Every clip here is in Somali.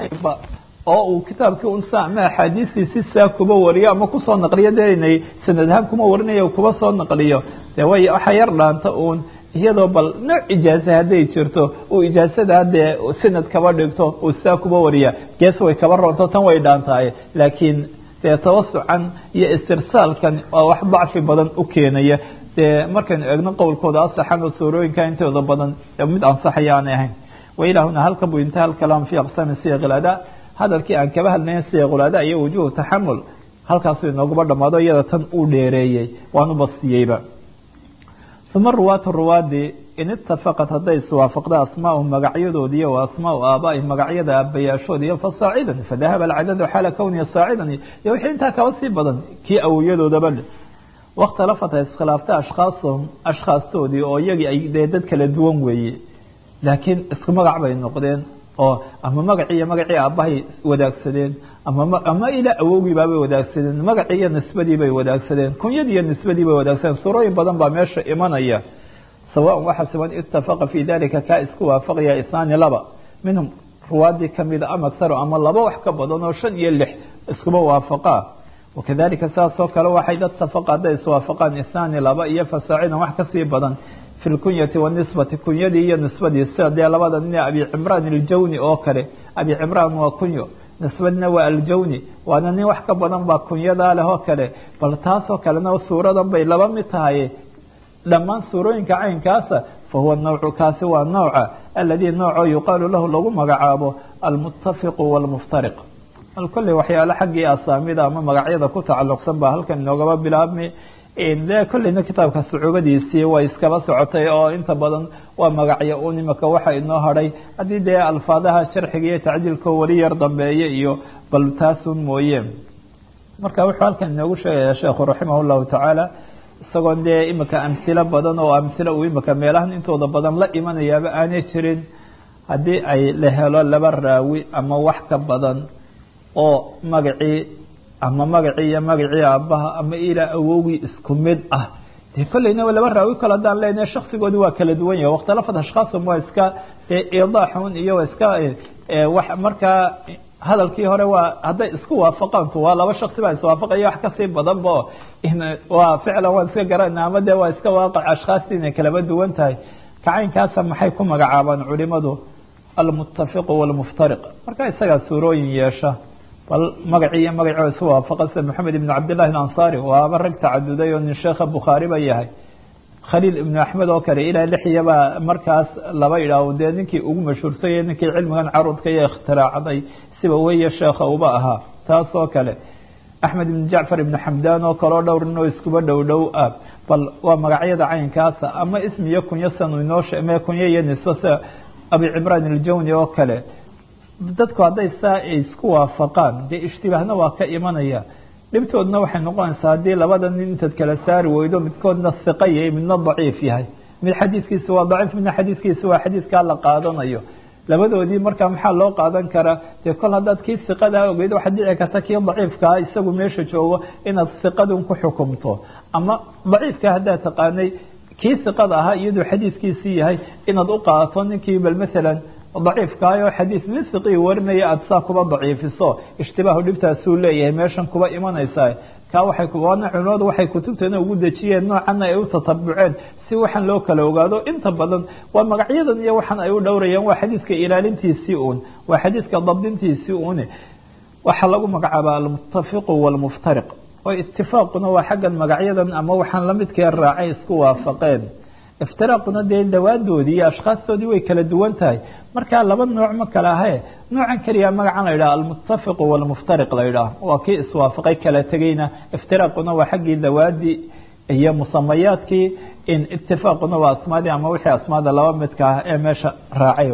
ahaynba oo uu kitaabkii unsa ama axaadiistiisi saa kuba wariyo ama kusoo naqliyo dee inay sanad ahaan kuma warinayo kuba soo naqliyo dee way waxa yar dhaanta uun iyadoo bal nooc ijaaze hadday jirto uu ijaazada dee sanad kaba dhigto uu saa kuba wariya gees way kaba roonto tan way dhaantahay laakiin dee tawasucan iyo istirsaalkan waa wax dacfi badan u keenaya dee markaynu eegno qowlkooda asaxan oo suurooyinka intooda badan mid ansaxaya aanay ahayn wailahuna halka buu intaha alkalaam fi aqsaami siyaq ilada hadalkii aan kaba hadlayn siyaqulada iyo wujuhu taxamul halkaasuu inooguba dhamaado iyada tan uu dheereeyey waanu bastiyeyba uma ruwaatu ruwaadii in itafaqat hadday iswaafaqda asmaau magacyadoodi iyo asmaau aabaai magacyada aabayaashood iyo fasaacidan fadahaba alcadadu xaala kowniya saacidan iyo wixii intaa kaba sii badan kii awoyadoodaba wakhtalafat ay iskhilaafta ashkhaasahum ashkhaastoodii oo iyagii ay dee dad kala duwan weeye laakiin isku magac bay noqdeen oo ama magacii iyo magacii aabbahay wadaagsadeen ama ama ilaa awowgiibaabay wadaagsadeen magacii iyo nisbadii bay wadaagsadeen kunyadii iyo nisbadii bay wadaagsadeen suurooyin badan baa meesha imanaya sawaan waxa siban itafaqa fii dalika kaa isku waafaqaya isnaani laba minhum ruwaadii kamida ama aksaro ama laba wax ka badan oo shan iyo lix iskuba waafaqaa wakadalika saasoo kale waxay dad tafaqa hadday iswaafaqaan isnaani laba iyo fasaacidan wax kasii badan fi lkunyati wanisbati kunyadii iyo nisbadii sida dee labada nin abi cimraan aljawni oo kale abi cimraan waa kunyo nisbadna waa aljawni waana nin wax ka badan baa kunyadaa leh oo kale bal taasoo kalena suuradan bay laba mid tahay dhammaan suurooyinka caynkaasa fahuwa nawcu kaasi waa nawca aladii nooco yuqaalu lahu lagu magacaabo almutafiqu walmuftariq kolley waxyaale xaggii asaamida ama magacyada ku tacalluqsan baa halkan inoogaba bilaabmi de kolleyna kitaabka sucuubadiisii way iskaba socotay oo inta badan waa magacyo un imika waxa inoo hadhay haddii dee alfaadaha sharxiga iyo tacdiilka weli yar dambeeye iyo bal taasun mooye marka wuxuu halkan inoogu sheegaya sheekhu raximah llahu tacaala isagoon dee imika amhilo badan oo amhilo uu imika meelahan intooda badan la imanayaaba aanay jirin haddii ay la helo laba raawi ama wax ka badan oo magacii ama magacii iyo magacii aabbaha ama ilaa awowgii isku mid ah dee kolleyna laba raawi kale haddaan leenahay shaksigoodi waa kala duwan yahay wakhtalafat ashkhaasum waa iska idaaxun iyo waa iska wax markaa hadalkii hore waa hadday isku waafaqaantu waa laba shaksi baa iswaafaqaya wax kasii badanba waa ficlan waan iska garana ama dee waa iska waaqac ashkhaasti inay kalaba duwan tahay kacaynkaasa maxay ku magacaabaan culimadu almutafiqu walmuftariq marka isagaa suurooyin yeesha bal magacii iyo magacoo isu waafaqa sida maxamed ibn cabdillahi alansaari waaba rag tacaduday oo nin sheekha bukhaari ba yahay khaliil ibnu axmed oo kale ilaa lixyabaa markaas laba idhaaho dee ninkii ugu mashhuursaya ninkii cilmigan carudka iyo ikhtiraacday siba weye sheekha uba ahaa taas oo kale axmed ibn jacfar ibn xamdaan oo kaleo dhowr nin oo iskuba dhow dhow ah bal waa magacyada caynkaasa ama ismi iyo kunyo sanu inoo me kunyo iyo nisbo sida abi cimraan aljawni oo kale dadku hadday saa ay isku waafaqaan dee ishtibaahna waa ka imanaya dhibtoodna waxay noqonaysaa haddii labada nin intaad kala saari weydo midkoodna siqa yahay midna daciif yahay mid xadiiskiisa waa daciif midna xadiiskiisa waa xadiiskaa la qaadanayo labadoodii markaa maxaa loo qaadan karaa dee kol haddaad kii siqadaa ogeyd waxaad dhici karta kii daciifkaa isagu meesha joogo inaad siqadun ku xukumto ama daciifka haddaad taqaanay kii siqada ahaa iyadoo xadiiskiisii yahay inaad u qaadato ninkii bal maalan daciifkaayo xadiis nin siqii warinaya aada saa kuba daciifiso ishtibaahu dhibtaasuu leeyahay meeshan kuba imanaysaa kaa waxay waana culimadu waxay kutubteena ugu dejiyeen noocanna ay u tatabuceen si waxaan loo kala ogaado inta badan waa magacyadan iyo waxaan ay u dhowrayaan waa xadiiska ilaalintiisii uun waa xadiiska dabdintiisii uun waxaa lagu magacaabaa almutafiqu walmuftariq oo itifaaquna waa xaggan magacyadan ama waxaan lamidkee raacay isku waafaqeen iftiraaquna dee dawaadoodii iyo ashkhaastoodii way kala duwan tahay markaa laba nooc ma kala ahe noocan keliya magacan la yidhaha almutafiqu walmuftariq la yidhaah waa kii iswaafaqay kala tegeyna iftiraaquna waa xaggii dawaadii iyo musamayaadkii in itifaaquna waa asmaadii ama wixii asmaada laba midka ah ee meesha raacay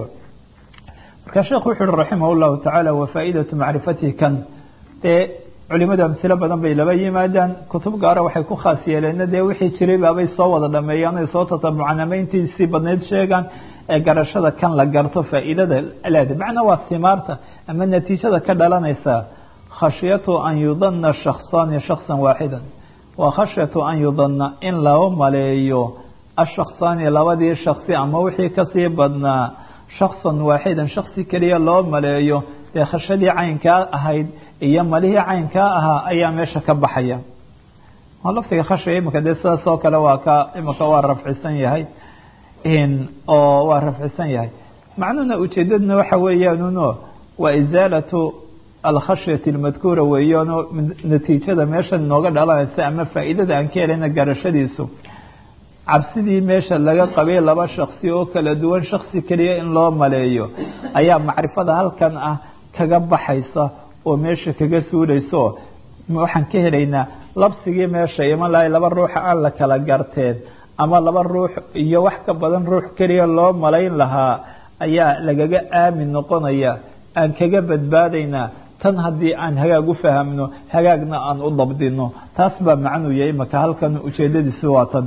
marka sheekhu wuxu uhi raximah llahu tacaala wa faaidatu macrifatihi kan dee culimadu amhilo badan bay laba yimaadaan kutub gaara waxay ku khaas yeeleen dee wixii jiray baabay soo wada dhameeyaan ay soo tatabucaan ama intiisii badnayd sheegaan ee garashada kan la garto faa'iidada leeda macnaa waa simaarta ama natiijada ka dhalanaysa khashyatu an yudana shakhsaani shaksan waaxidan waa khashyatu an yudana in loo maleeyo ashaksaani labadii shaksi ama wixii kasii badnaa shaksan waaxidan shaksi keliya loo maleeyo dee khashadii caynkaa ahayd iyo malihii caynkaa ahaa ayaa meesha ka baxaya laftiga khashiga imika dee sidaas oo kale waa ka imika waa rafcisan yahay oo waa rafcisan yahay macnuhuna ujeedaduna waxa weeyaanuno waa isaalatu alkhashyati almadkuura weeyaano natiijada meesha nooga dhalanaysa ama faa'iidada aan ka helayna garashadiisu cabsidii meesha laga qabay laba shaksi oo kala duwan shaksi keliya in loo maleeyo ayaa macrifada halkan ah kaga baxaysa oo meesha kaga suulayso waxaan ka helaynaa labsigii meesha iman lahay laba ruuxa aan la kala garteen ama laba ruux iyo wax ka badan ruux keliya loo malayn lahaa ayaa lagaga aamin noqonaya aan kaga badbaadaynaa tan haddii aan hagaag u fahamno hagaagna aan u dabdino taas baa macnuu yahay imaka halkan ujeedadiisi waa tan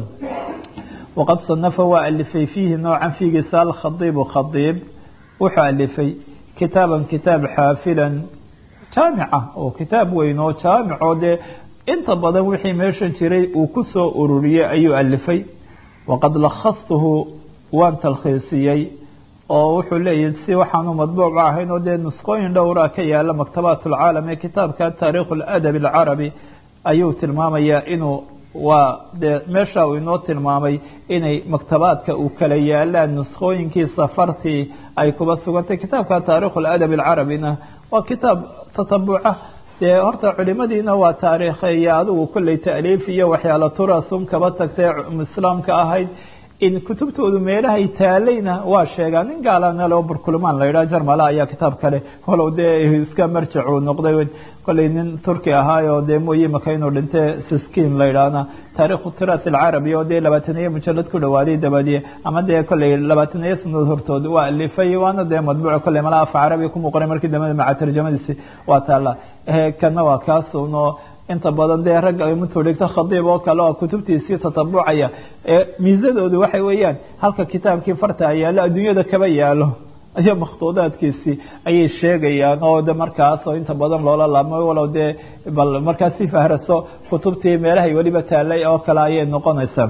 waqad sanafa waa alifay fiihi noocan fiigiisa alkhadiibu khadiib wuxuu alifay kitaaban kitaab xaafilan jaamica oo kitaab weyn oo jaamic oo dee inta badan wixii meeshan jiray uu ku soo ururiyey ayuu alifay waqad lakhastuhu waan talkhiisiyey oo wuxuu leeyahy si waxaanu madbuuc ahayn oo dee nusqooyin dhowra ka yaala maktabaat alcaalam ee kitaabka taariikh اladab alcarabi ayuu tilmaamayaa inuu waa dee meesha uu inoo tilmaamay inay maktabaadka uu kala yaalaan nusqooyinkiisa fartii ay kuba sugantay kitaabka taarikh اladab alcarabina waa kitaab tatabuca dee horta culimadiina waa taariikheeya adigu kolley taaliif iyo waxyaala turasun kaba tagtay islaamka ahayd in kutubtoodu meelahay taalayna waa sheegaa nin gaalana loo burkulmaan la yidhaha jarmala ayaa kitaab kale walow dee iska marjac uu noqday kolley nin turki ahaayo dee mooye maka inuu dhinte siskin la yidhaahna taarikhu tiras alcarabi oo dee labaataniyo mujalad ku dhawaaday dabadiye ama dee kolley labaataniyo sanadood hortood waa alifay waana dee madbuuc kolley mala afa carabiga ku muuqanay markii dambe maca tarjamadiisi waa taala kana waa kaasuno inta badan dee ragga intuu dhigto khadiib oo kale oo kutubtiisii tatabucaya miisadoodu waxay weeyaan halka kitaabkii farta yaalo adduunyada kaba yaalo iyo makhtuudaadkiisii ayay sheegayaan oo de markaas oo inta badan loola laabmay walow dee bal markaas si fahraso kutubtii meelahay weliba taalay oo kale ayay noqonaysaa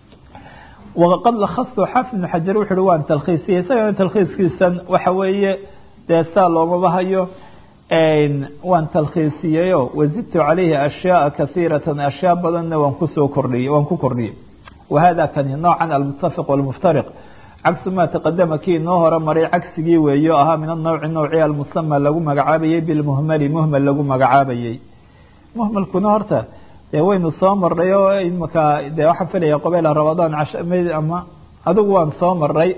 waqad lakhastu xaafid ibnu xajar wuxu uhi waan talkhiisiyey isagana talkhiiskiisan waxa weeye dee saa loomaba hayo waan talkhiisiyeyo wazidtu calayhi ashyaaa kasiiratan ashyaa badanna waan kusoo kordhiyey waan ku kordhiyey wahada kani noocan almutafiq walmuftariq cagsu maa taqadama kii inoo hore maray cagsigii weeyo ahaa min anowci nowci almusama lagu magacaabayey bilmuhmali muhmal lagu magacaabayey muhmalkuna horta dee waynu soo maray oo imaka dee waxaan filaya qobeyla ramadaan ama adigu waan soo maray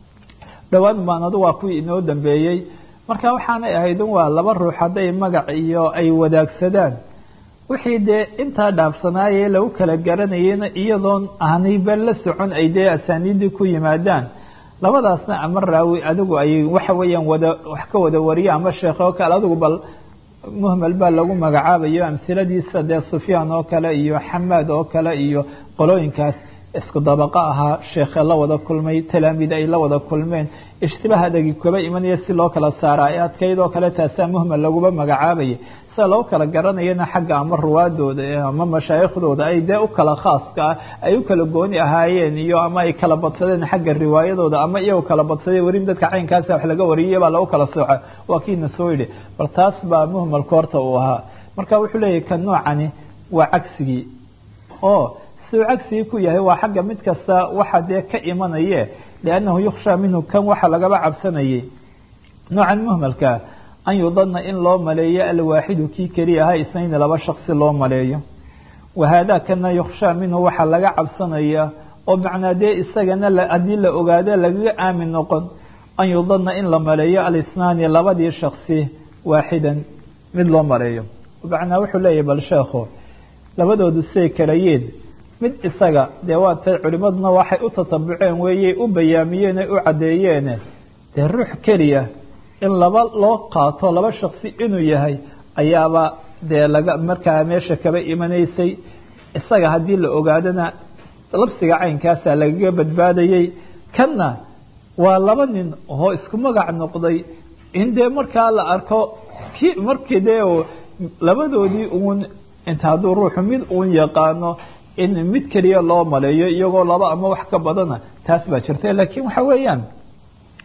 dhowaan baan adigu waa kuwii inoo dambeeyey marka waxaanay ahayd waa laba ruux hadday magac iyo ay wadaagsadaan wixii dee intaa dhaafsanaaye lagu kala garanayena iyadoon aanayba la socon ay dee asaaniiddii ku yimaadaan labadaasna ama raawi adigu ay waxa weeyaan wada wax ka wada wariya ama sheekh oo kale adigu bal muhmal baa lagu magacaabayo amhiladiisa dee sufyaan oo kale iyo xamaad oo kale iyo qolooyinkaas isku dabaqo ahaa sheekhe la wada kulmay talaamiid ay la wada kulmeen ishtibaah adagi kaba imanaya si loo kala saara ee adkayd oo kale taasaa muhmal laguba magacaabaya sida loo kala garanayana xagga ama ruwaadooda ama mashaaikhdooda ay dee u kala khaaska ah ay u kala gooni ahaayeen iyo ama ay kala badsadeen xagga riwaayadooda ama iyagoo kala badsaday werin dadka caynkaasa wax laga wariyay baa lagu kala sooca waa kiina soo yidhi bal taas baa muhmalka horta uu ahaa marka wuxuu leeyahy kan noocani waa cagsigii oo siduu cagsigii ku yahay waa xagga mid kasta waxa dee ka imanaye liannahu yukhshaa minhu kan waxa lagaba cabsanayay noocan muhmalka an yudana in loo maleeyo alwaaxidu kii keliya ahaa isnayni laba shaksi loo maleeyo wahaada kana yukhshaa minhu waxaa laga cabsanaya oo macnaa dee isagana haddii la ogaado lagaga aamin noqon an yudana in la maleeyo alisnaani labadii shaksi waaxidan mid loo maleeyo macnaa wuxuu leeyahy bal sheekho labadoodu say kalayiin mid isaga dee waa tay culimaduna waxay u tatabuceen weeyey u bayaamiyeen u caddeeyeene dee ruux keliya in laba loo qaato laba shaksi inuu yahay ayaaba dee laga markaa meesha kaba imanaysay isaga haddii la ogaadona labsiga caynkaasa lagaga badbaadayey kanna waa laba nin oo isku magac noqday in dee markaa la arko ki markii dee labadoodii uun inta hadduu ruuxu mid uun yaqaano in mid keliya loo maleeyo iyagoo laba ama wax ka badana taas baa jirta laakiin waxa weeyaan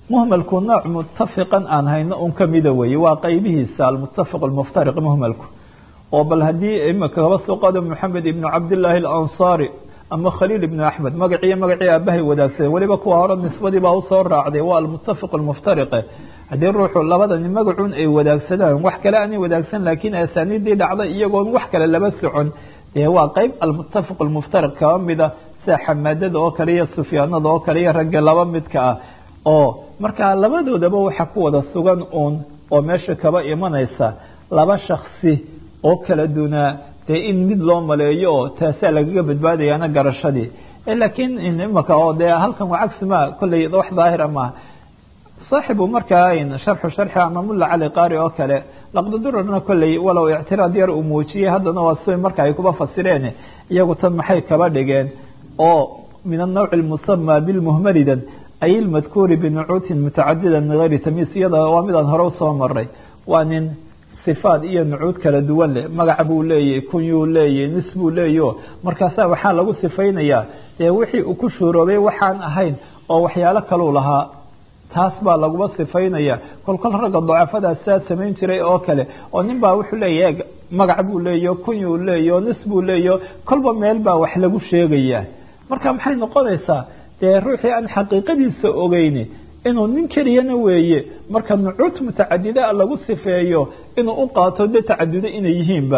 muhmalku nooc mutafiqan aan hayno un kamida weeye waa qeybihiisa almutafiq almuftariq muhmalku oo bal haddii imika kaba soo qaado moxamed ibnu cabdillaahi alansaari ama khaliil ibnu axmed magaciiyo magacii aabahay wadaagsadeen weliba kuwa hore nisbadii baa usoo raacday waa almutafiq almuftariqe haddii ruuxu labadani magacun ay wadaagsadaan wax kale aanay wadaagsan laakiin asaaniidii dhacday iyagoon wax kale laba socon dee waa qeyb almutafiq almuftariq kaba mida sida xamaadada oo kale iyo sufyaanada oo kale iyo ragga laba midka ah oo markaa labadoodaba waxa ku wada sugan uun oo meesha kaba imanaysa laba shaksi oo kala dunaa dee in mid loo maleeyo oo taasaa lagaga badbaadayaana garashadii laakiin imaka oo dee halkan waa cagsima kolley wax daahira maaha saaxibu markaa sharxu sharxi ama mulla cali qaari oo kale laqdadurarna kolley walow ictiraad yar uu muujiyey haddana waa si marka ay kuba fasireen iyagu tan maxay kaba dhigeen oo min anawc almusama bilmuhmalidan ay ilmadkuuri binucuutin mutacadida min gayri tamiis iyada waa midaan hore usoo maray waa nin sifaad iyo nucuud kala duwan leh magac buu leeyahy kunyuu leeyahy nis buu leeyaho markaasaa waxaa lagu sifaynayaa dee wixii uu ku shuuroobay waxaan ahayn oo waxyaalo kaluu lahaa taas baa laguba sifaynaya kolkol ragga dacafadaas saa samayn jiray oo kale oo nin baa wuxuu leeyahy magac buu leeyaho kunyuu leeyaho nis buu leeyaho kolba meel baa wax lagu sheegayaa marka maxay noqonaysaa dee ruuxii aan xaqiiqadiisa ogeyni inuu nin keliyana weeye marka nucuud mutacadida lagu sifeeyo inuu u qaato de tacadudo inay yihiinba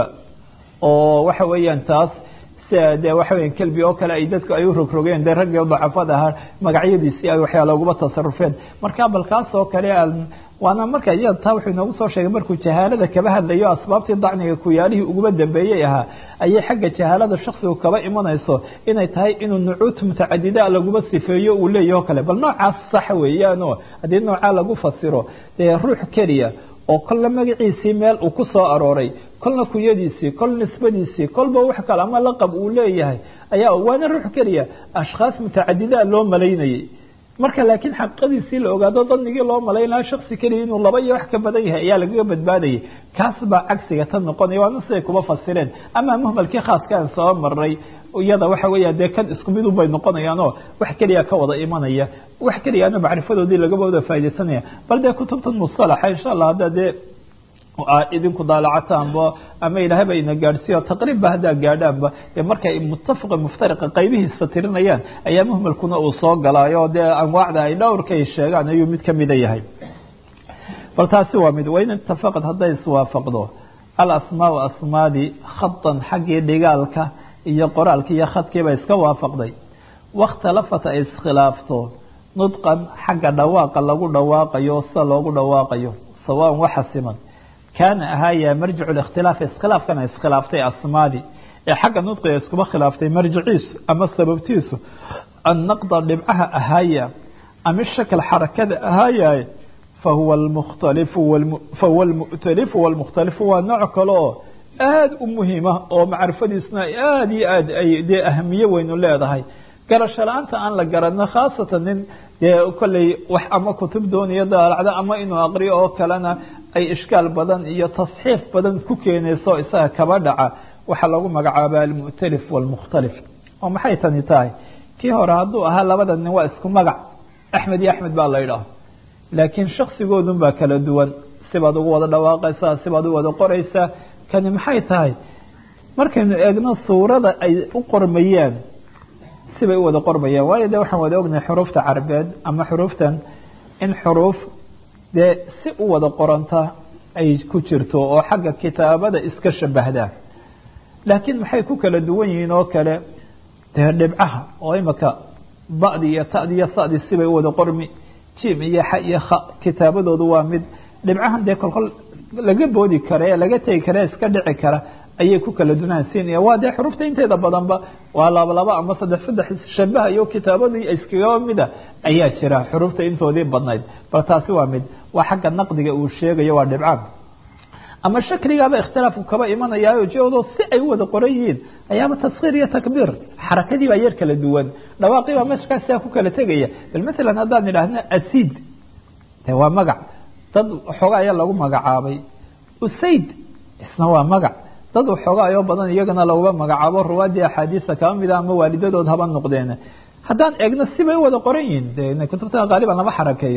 oo waxa weeyaan taas sia de waxa weya kelbi oo kale ay dadku ay u rogrogeen de raggii dacafada ahaa magacyadiisii ay waxyaala uguba tasarufeen marka bal kaas oo kale waana marka iyada taa wuxuu inoogu soo sheegay markuu jahaalada kaba hadlayo asbaabtii dacniga kuyaalihii uguba dambeeyey ahaa ayay xagga jahaalada shaksigu kaba imanayso inay tahay inuu nucuud mutacadida laguba sifeeyo uu leeyaho kale bal noocaas sax weeyaano haddii noocaa lagu fasiro dee ruux keliya oo kolla magaciisii meel uu ku soo arooray kolna kuyadiisii kol nisbadiisii kolba wax kale ama laqab uu leeyahay ayaa waana ruux keliya ashkhaas mutacadida loo malaynayay marka laakiin xaqiiqadiisii la ogaado danigii loo malayn lahaa shaksi keliya inuu laba iyo wax ka badan yahay ayaa lagaga badbaadayay kaas baa cagsiga tan noqonaya waana siday kuba fasireen ama muhmalkii khaaskaan soo maray iyada waxa weya dee kan isku midun bay noqonayaanoo wax keliya ka wada imanaya wax keliyaana macrifadoodii lagaba wada faa'idaysanaya bal dee kutubtan musalaxa insha allah hadda dee idinku daalacataanba ama ilaahay ba ina gaadhsiiyo taqriibba haddaa gaadhaanba dee markay mutafiqa muftariqa qaybihiisa tirinayaan ayaa muhmalkuna uu soo galaayo dee anwaacda ay dhowrkay sheegaan ayuu mid kamida yahay bal taasi waa mid wain itafaqad hadday iswaafaqdo alasmaau asmaadii khatan xaggii dhigaalka iyo qoraalki iyo khadkiiba iska waafaqday wakhtalafat ay iskhilaafto nudqan xagga dhawaaqa lagu dhawaaqayo sida loogu dhawaaqayo sawaan waxa siman kaana ahaaya marjicu likhtilaaf iskhilaafkana iskhilaaftay asmaadii ee xagga nudqiga iskuba khilaaftay marjiciisu ama sababtiisu annaqda dhibcaha ahaaya ama shakal xarakada ahaayaye fahuwa almukhtalifu fahuwa almu'talifu walmukhtalifu waa nooc kale oo aada u muhiima oo macrifadiisna aada iyo aad ay dee ahamiye weynu leedahay garasho la-aanta aan la garano khaasatan nin dee kolley wax ama kutub doonaya daalacda ama inuu aqriyo oo kalena ay ishkaal badan iyo tasxiif badan ku keenayso isaga kaba dhaca waxaa lagu magacaaba almu'talif walmukhtalif oo maxay tani tahay kii hore hadduu ahaa labada nin waa isku magac axmed iyo axmed baa la yidhaah laakiin shaksigoodun baa kala duwan sibaad ugu wada dhawaaqaysaa sibaad u wada qoraysaa kani maxay tahay markaynu eegno suurada ay u qormayaan sibay u wada qormayaan waayo de waxaan wada ognahay xuruufta carabeed ama xuruuftan in xuruuf dee si u wada qoranta ay ku jirto oo xagga kitaabada iska shabahdaa laakiin maxay ku kala duwan yihiin oo kale dee dhibcaha oo imaka ba'di iyo ta'di iyo sa'di sibay u wada qormi jim iyo xa iyo kha kitaabadoodu waa mid dhibcahan dee kolkol laga boodi kara ee laga tegi kara iska dhici kara ayay ku kala dunaansiinaya waa dee xurufta inteeda badanba waa laba laba ama saddex saddex shabaha iyo kitaabadii iskagaba mida ayaa jira xurufta intoodii badnayd bal taasi waa mid waa xagga naqdiga uu sheegayo waa dhibcaan ama shakligaaba ikhtilaafku kaba imanayaayo joodo si ay u wada qoran yihiin ayaaba taskhiir iyo takbiir xarakadii baa yar kala duwan dhawaaqii baa meeshkaas siaa ku kala tegaya bal masalan haddaan idhaahno asid de waa magac dad waxoogaa ayaa lagu magacaabay usayd isna waa magac dad waxoogaa ayoo badan iyagana laguba magacaabo ruwaadii axaadiista kaba mida ama waalidadood haba noqdeen haddaan eegno sibay u wada qoran yihiin de kutubta qaaliban lama xarakeeyo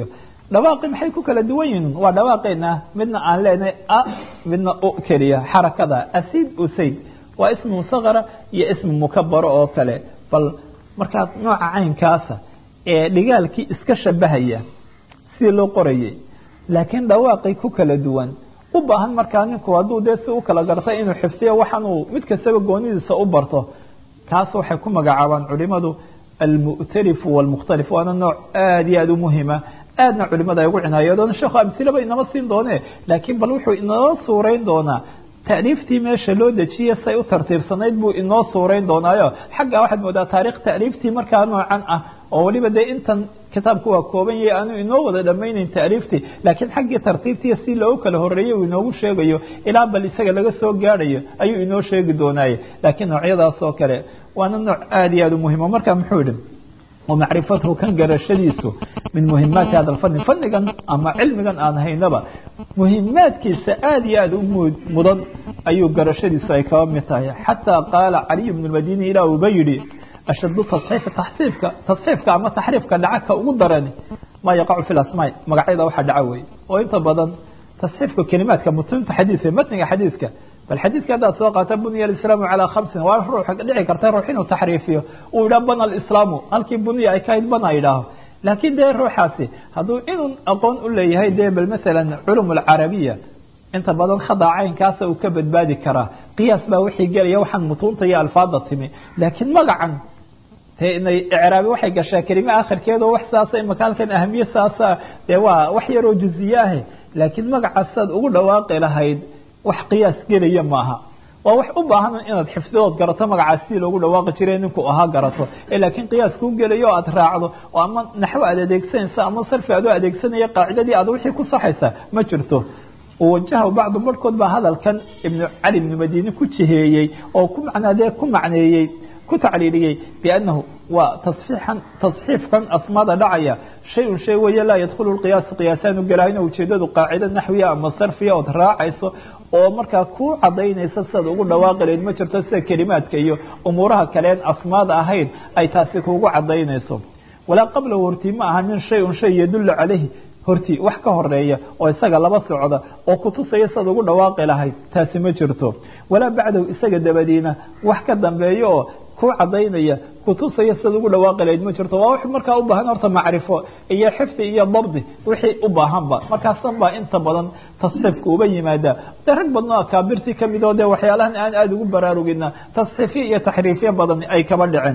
dhawaaqi maxay ku kala duwan yihiin waa dhawaaqeena midna aan leenahay a midna u keliya xarakada asid usayd waa ismu musaqara iyo ismu mukabaro oo kale bal markaad nooca caynkaasa ee dhigaalkii iska shabahaya sidii loo qorayay laakiin dhawaaqay ku kala duwan u baahan markaa ninku hadduu dee si u kala gartay inuu xifdiyo waxaanuu mid kastaba goonidiisa u barto kaas waxay ku magacaabaan culimadu almu'tarifu walmukhtalif waana nooc aada iyo aada u muhima aadna culimada ay ugu cinaayadoon sheekhu amhilaba inama siin doone laakiin bal wuxuu inoo suurayn doonaa taaliiftii meesha loo dejiye say u tartiibsanayd buu inoo suurayn doonaayo xagga waxaad moodaa taarikh taaliiftii markaa noocan ah oo waliba dee intan kitaabku waa kooban yahay aanu inoo wada dhamayneyn taaliiftii laakiin xaggii tartiibtii si loogu kala horeeyey uu inoogu sheegayo ilaa bal isaga laga soo gaadhayo ayuu inoo sheegi doonaaye laakiin noocyadaas oo kale waana nooc aada iyo aada u muhimo marka muxuu yihi wamacrifatuhu kan garashadiisu min muhimaati hada lfani fanigan ama cilmigan aan haynaba muhimaadkiisa aada iyo aada u mudan ayuu garashadiisu ay kaba mid tahay xataa qaala caliy bnu madini ilaa uba yihi ashadu taصxiifi taxsiifka tasxiifka ama taxriifka dhaca ka ugu darani maa yaqacu fi lasmaa magacyada waxa dhaca wey oo inta badan tasxiifka kelimaadka mutunta xadiidka matniga xadiidka bal xadiidka haddaad soo qaata bunya alislaamu calaa khamsin waa ruux dhici karta ruux inuu taxriifiyo uu yidhaha bana alislaamu halkii bunya ay ka hayd bana yidhaaho laakiin dee ruuxaasi hadduu inuu aqoon u leeyahay dee bal masalan culum alcarabiya inta badan khada caynkaasa uu ka badbaadi karaa qiyaas baa wixii gelaya waxaan mutuunta iyo alfaada timi laakiin magacan dee inay icraabi waxay gashaa kelime akhirkeeda wax saasa imaka halkan ahamiye saasa dee waa wax yaroo juziye ahe laakiin magacaasaad ugu dhawaaqi lahayd wax qiyaas gelaya maaha waa wax u baahan inaad xifdidood garato magacaas sidii loogu dhawaaqi jiray ninku ahaa garato laakiin qiyaas kuu gelayo o aad raacdo oo ama naxwo aad adeegsanaysa ama sarfi aad u adeegsanaya qaacidadii aad wixii ku saxaysa ma jirto wajaha bacdu barhkood baa hadalkan ibnu cali ibnu madini ku jiheeyey oo ku macnaadee ku macneeyey ku tacliiliyey biannahu waa taصxiixan tasxiifkan asmaada dhacaya shay-un shay weeye laa yadkhulu lqiyaas qiyaasaanu gelahayno ujeedadu qaacida naxwiya ama sarfiya ood raacayso oo markaa ku cadaynaysa sidaad ugu dhawaaqi lahayd ma jirto sida kelimaadka iyo umuuraha kaleen asmaada ahayn ay taasi kuugu cadaynayso walaa qablahu hortii ma aha min shay-un shay yadullu calayhi hortii wax ka horeeya oo isaga laba socda oo kutusaya sidaad ugu dhawaaqi lahayd taasi ma jirto walaa bacdahu isaga dabadiina wax ka dambeeya oo ku cadaynaya kutusaya sidaad ugu dhawaaqi lahayd ma jirto waa wax markaa u baahan horta macrifo iyo xifdi iyo dabdi wixii u baahanba markaasan baa inta badan tasxiifka uba yimaada de rag badno akaabirtii kamid oo de waxyaalahan aan aada ugu baraarugina tasxiifyo iyo taxriifyo badan ay kaba dhiceen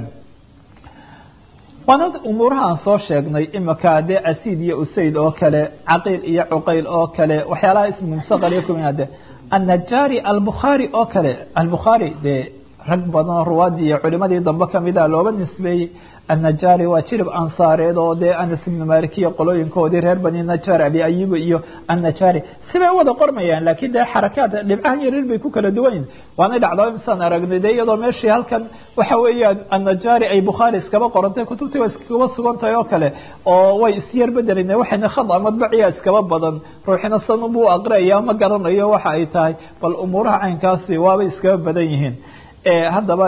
waana umuuraha aan soo sheegnay imika dee asiid iyo usayd oo kale caqiil iyo cuqayl oo kale waxyaalaha ismu musaqal kuminaade annajaari albukhaari oo kale albukhaari dee rag badan ruwaadii iyo culimadii dambe kamida looba nisbeeyey annajaari waa jirib ansaareed oo dee anas ibnu malik iyo qolooyinkoodii reer bani najaar abi ayuba iyo annajaari sibay wada qormayaan laakiin dee xarakaad dhibcahan yarir bay ku kala duwan yihin waanay dhacdaa misaan aragnay de iyadoo meeshii halkan waxa weeyaan annajaari ay bukhaari iskaba qorantay kutubtii waa iskaba sugan tahay oo kale oo way isyar bedelina waxayna khada madbaciya iskaba badan ruuxina sanubuu aqriaya ma garanayo waxa ay tahay bal umuuraha caynkaasi waabay iskaba badan yihiin haddaba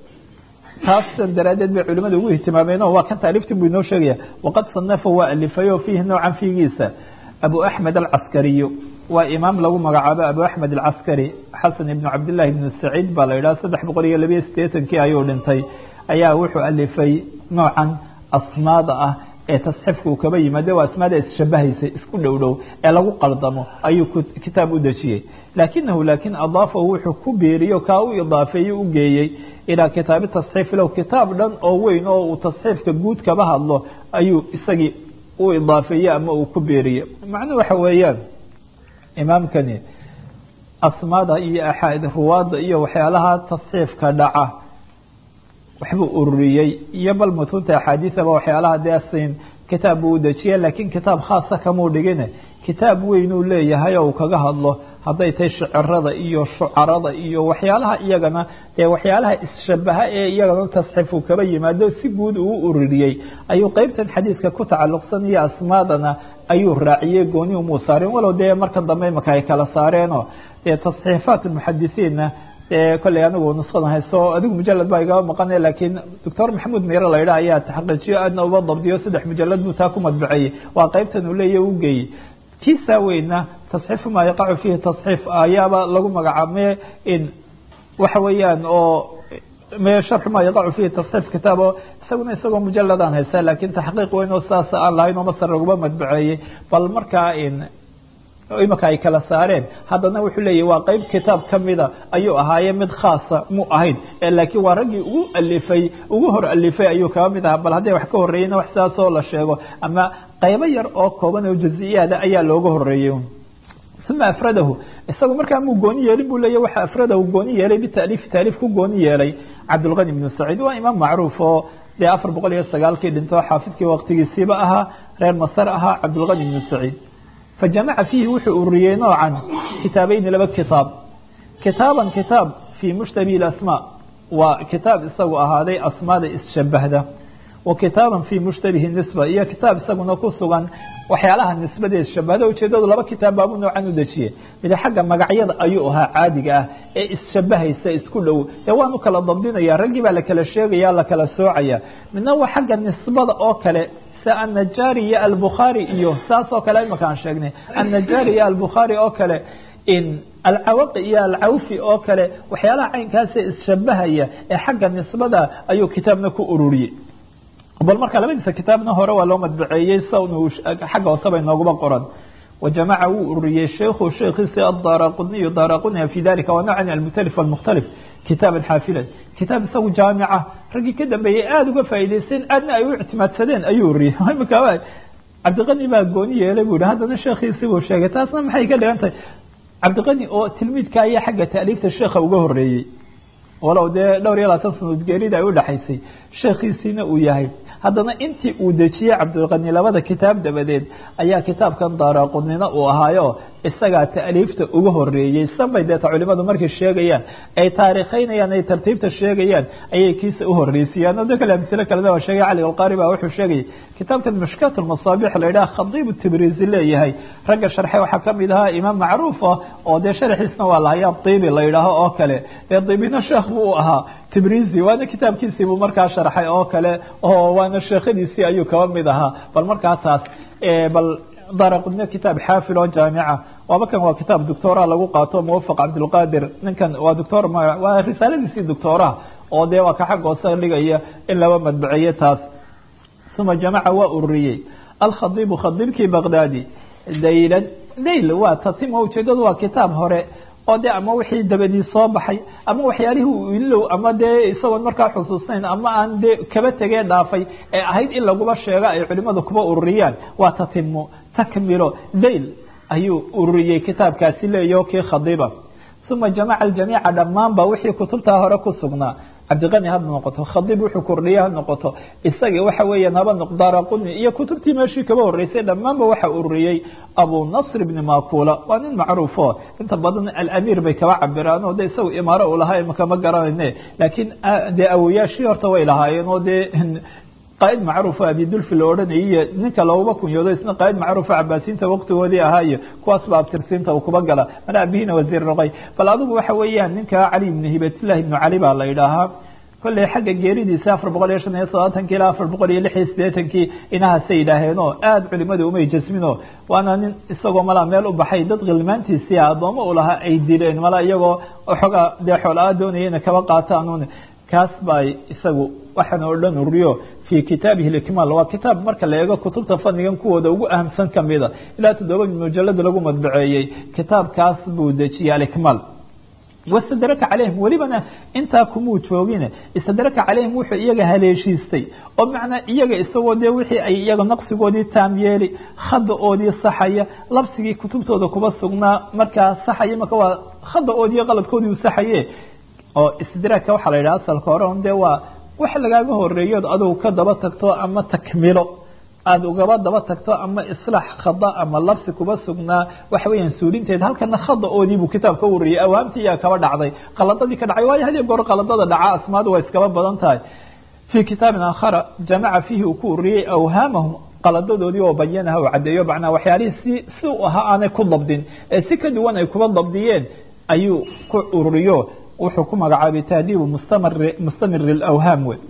taas daraadeed bay culimada ugu ihtimaameen oo waa kan taaliiftii buu inoo sheegaya waqad sanafa waa alifay oo fiihi noocan fiigiisa abu axmed alcaskariyu waa imaam lagu magacaabo abu axmed alcaskari xasan ibnu cabdillahi ibnu saciid baa la yidhaha saddex boqol iyo labiyo sideetankii ayuu dhintay ayaa wuxuu alifay noocan asmaada ah ee tasxiifka uu kaba yimaade waa asmaada isshabahaysa isku dhow dhow ee lagu qaldamo ayuu kitaab u dejiyey laakinahu laakin adaafahu wuxuu ku beeriyo kaa u idaafeeye u geeyey ilaa kitaabi tasxiif low kitaab dhan oo weyn oo uu tasxiifka guud kaba hadlo ayuu isagii u idaafeeye ama uu ku beeriye macnuhu waxa weeyaan imaamkani asmaada iyo axaad ruwaadda iyo waxyaalaha tasxiifka dhaca waxbuu ururiyey iyo bal mutunta axaadiisaba waxyaalaha desin kitaab buu u dejiye laakiin kitaab khaasa kamuu dhigine kitaab weyn uu leeyahay oo uu kaga hadlo hadday tahay shicirada iyo shucarada iyo waxyaalaha iyagana dee waxyaalaha isshabaha ee iyagana tasxiif uu kaba yimaado si guud uu u ururiyey ayuu qeybtan xadiidka ku tacalluqsan iyo asmaadana ayuu raaciyey gooni umuu saareen walow dee marka dambe imaka ay kala saareenoo dee tasxiifaat muxadisiinna dee kolley anigu nusqadan hayso adigu mujalad baa igaba maqanay laakiin doctor maxamuud miro la yidhaha ayaa taxaqiijiyo aadna uba dabdiyo saddex mujalad buu taa ku madbaceeyey waa qeybtan uu leeya u geeyey kiisaa weyna tasxiifu maa yaqacu fiihi tasxiif ayaaba lagu magacaabme in waxa weeyaan oo me sharxu maa yaqacu fiihi tasxiif kitaabo isaguna isagoo mujaladaan haysa laakiin taxqiiq weyn oo saas aan lahayn oo masar laguma madbaceeyey bal markaa in imika ay kala saareen haddana wuxuu leeyahy waa qeyb kitaab kamida ayuu ahaaye mid khaasa mu ahayn laakiin waa raggii ugu alifay ugu hor alifay ayuu kaba mid ahaa bal hadday wax ka horeeyeyna wax sidaasoo la sheego ama qaybo yar oo kooban oo jaziyaada ayaa looga horeeyey uma afradahu isagu markaa muu gooni yeelin buu leeya waxa afradahu gooni yeelay bitaliif taaliif ku gooni yeelay cabdulqani bnu saciid waa imaam macruuf oo dee afar boqol iyo sagaalkii dhinto xaafidkii waqtigiisiiba ahaa reer masar ahaa cabdulqani bnu saciid fajamaca fiihi wuxuu ururiyey noocan kitaabayni laba kitaab kitaaban kitaab fii mushtabihi asmaa waa kitaab isagu ahaaday asmaada isshabahda wa kitaaban fii mushtabihi nisba iyo kitaab isaguna ku sugan waxyaalaha nisbadeed shabahda ujeedadu laba kitaab baabu noocan u dejiyey mid xagga magacyada ayuu ahaa caadiga ah ee isshabahaysa isku dhow dee waanu kala dabdinaya raggii baa lakala sheegaya lakala soocaya midna waa xagga nisbada oo kale النjاrي iyo الbخاarي iyo saas oo kale imakaan sheegnay النjاrي iyo الbخاarي oo kale in alcawaqi iyo alcawfi oo kale waxyaalaha caynkaasa isshabahaya ee xagga nisbada ayuu kitaabna ku ururiyey bal marka labadiisa kitaabna hore waa loo madbaceeyey xagga hooseba inooguma qoran وجamca wuu ururiyey sheikhu sheekiisi الdaraquniy daraquniya في dalika waa nocn almkhtalif والmkhtalif kitaaba xaafilan kitaab isagu jaamica raggii ka dambeeyey aada uga faa'idaysteen aadna ay u ictimaadsadeen ayuu uriyey imika cabdiqani baa gooni yeelay bu yihi haddana sheekhiisi buu sheegay taasna maxay ka dhigan tahay cabdiqani oo tilmiidka ayaa xagga taaliifta sheekha uga horeeyey walow dee dhowr iyo labaatan sanood geerida ay udhexaysay sheekhiisiina uu yahay haddana intii uu dejiyey cabdilqani labada kitaab dabadeed ayaa kitaabkan daaraqunina uu ahaayo isagaa taaliifta uga horeeyey sanbay deeta culimadu markay sheegayaan ay taarikheynayaan ay tartiibta sheegayaan ayay kiisa uhoreysiiyaan o de kale amsilo kalena waa sheegay cali alqaari ba wuxuu sheegayay kitaabkan mashkaat lmasaabix la yidhaha khadiib tibrizi leeyahay ragga sharxay waxaa kamid ahaa imaam macruuf ah oo dee sharxiisna waa lahayaa dibi la yidhaaho oo kale dee dibina sheekh buu u ahaa tibrizi waana kitaabkiisii buu markaa sharxay oo kale oo waana sheekhadiisii ayuu kaba mid ahaa bal markaa taas bal daraqudna kitaab xaafil oo jaamica waaba kan waa kitaab doctora lagu qaato muwafaq cabdilqadir ninkan waa doctor waa risaaladiisii doctoraha oo dee waa ka xag hoose dhigaya in laba madbaceeye taas uma jamaca waa ururiyey alkhadiibu khadiibkii baqdaadi daylan dayl waa tatim oo ujeedadu waa kitaab hore oo de ama wixii dabadii soo baxay ama waxyaalihii uu ilow ama dee isagoon markaa xusuusnayn ama aan dee kaba tegee dhaafay ee ahayd in laguba sheego ay culimadu kuba ururiyaan waa tatimo takmilo dayl ayuu ururiyey kitaabkaasi leeyaho kii khadiiba uma jamaca aljamiica dhammaanba wixii kutubtaa hore ku sugnaa cabdiqani ha noqoto khadiib wuxuu kordhiye ha noqoto isaga waxa weeyaan haba daraquni iyo kutubtii meeshii kaba horeysay dhammaanba waxa ururiyey abu nasr ibni makula waa nin macruufo inta badan alamiir bay kaba cabiraan oo de isaga imaaro u lahaa imaka ma garanayne laakiin dee awoyaashii horta way lahaayeen oo dee qaaid macruufa abidulfi la odhanayay iyo ninka looguma kunyoodo isna qaaid macruufa cabaasiinta waqtigoodii ahaayo kuwaas ba abtirsiinta uu kuba gala mana abihina wasiir noqay bal adigu waxa weeyaan ninka cali ibni hibatlah ibnu cali baa la idhaahaa kolley xagga geeridiisa afar boqol iyo shan iyo soddobatankii ilaa afar boqol iyo lix iyo siddeetankii inahaasay yidhaaheenoo aada culimadu umay jasmino waana nin isagoo malaa meel u baxay dad khilmaantiisii addoommo u lahaa ay dileen malaa iyagoo xoogaa dee xoolaa doonaya inay kaba qaataan kaas baa isagu waxaan oo dhan uriyo fii kitaabihi likmaal waa kitaab marka la eego kutubta fadnigan kuwooda ugu ahamsan kamida ilaa toddoba mujalada lagu madbaceeyey kitaabkaas buu dejiyey alikmaal wastadraka calayhim welibana intaa kumuu joogine istadraka calayhim wuxuu iyaga haleeshiistay oo macnaa iyaga isagoo dee wixii ay iyaga naqsigoodii taam yeeli khada-oodii saxaya labsigii kutubtooda kuba sugnaa markaa saxaya marka waa khada-oodii qaladkoodii u saxaye oo istidraagka waxaa la yidhaha asalka hore un dee waa wax lagaaga horeeyood adugu ka daba tagto ama takmilo aada ugaba daba tagto ama islaax khada ama labsi kuba sugnaa waxa weeyaan suulinteed halkana khada-oodii buu kitaabka wariyey awaamtii yaa kaba dhacday qaladadii ka dhacay waayo hadii goor qaladada dhaca asmaadu waa iskaba badan tahay fii kitaabin aakhara jamaca fiihi uu ku ururiyey awhaamahum qaladadoodii oo bayanaha u caddeeyo macnaa waxyaalihii si si u ahaa aanay ku dabdin ee si ka duwan ay kuba dabdiyeen ayuu ku ururiyo wuxuu ku magacaabay tahdiibu mustamir اlawhaam wey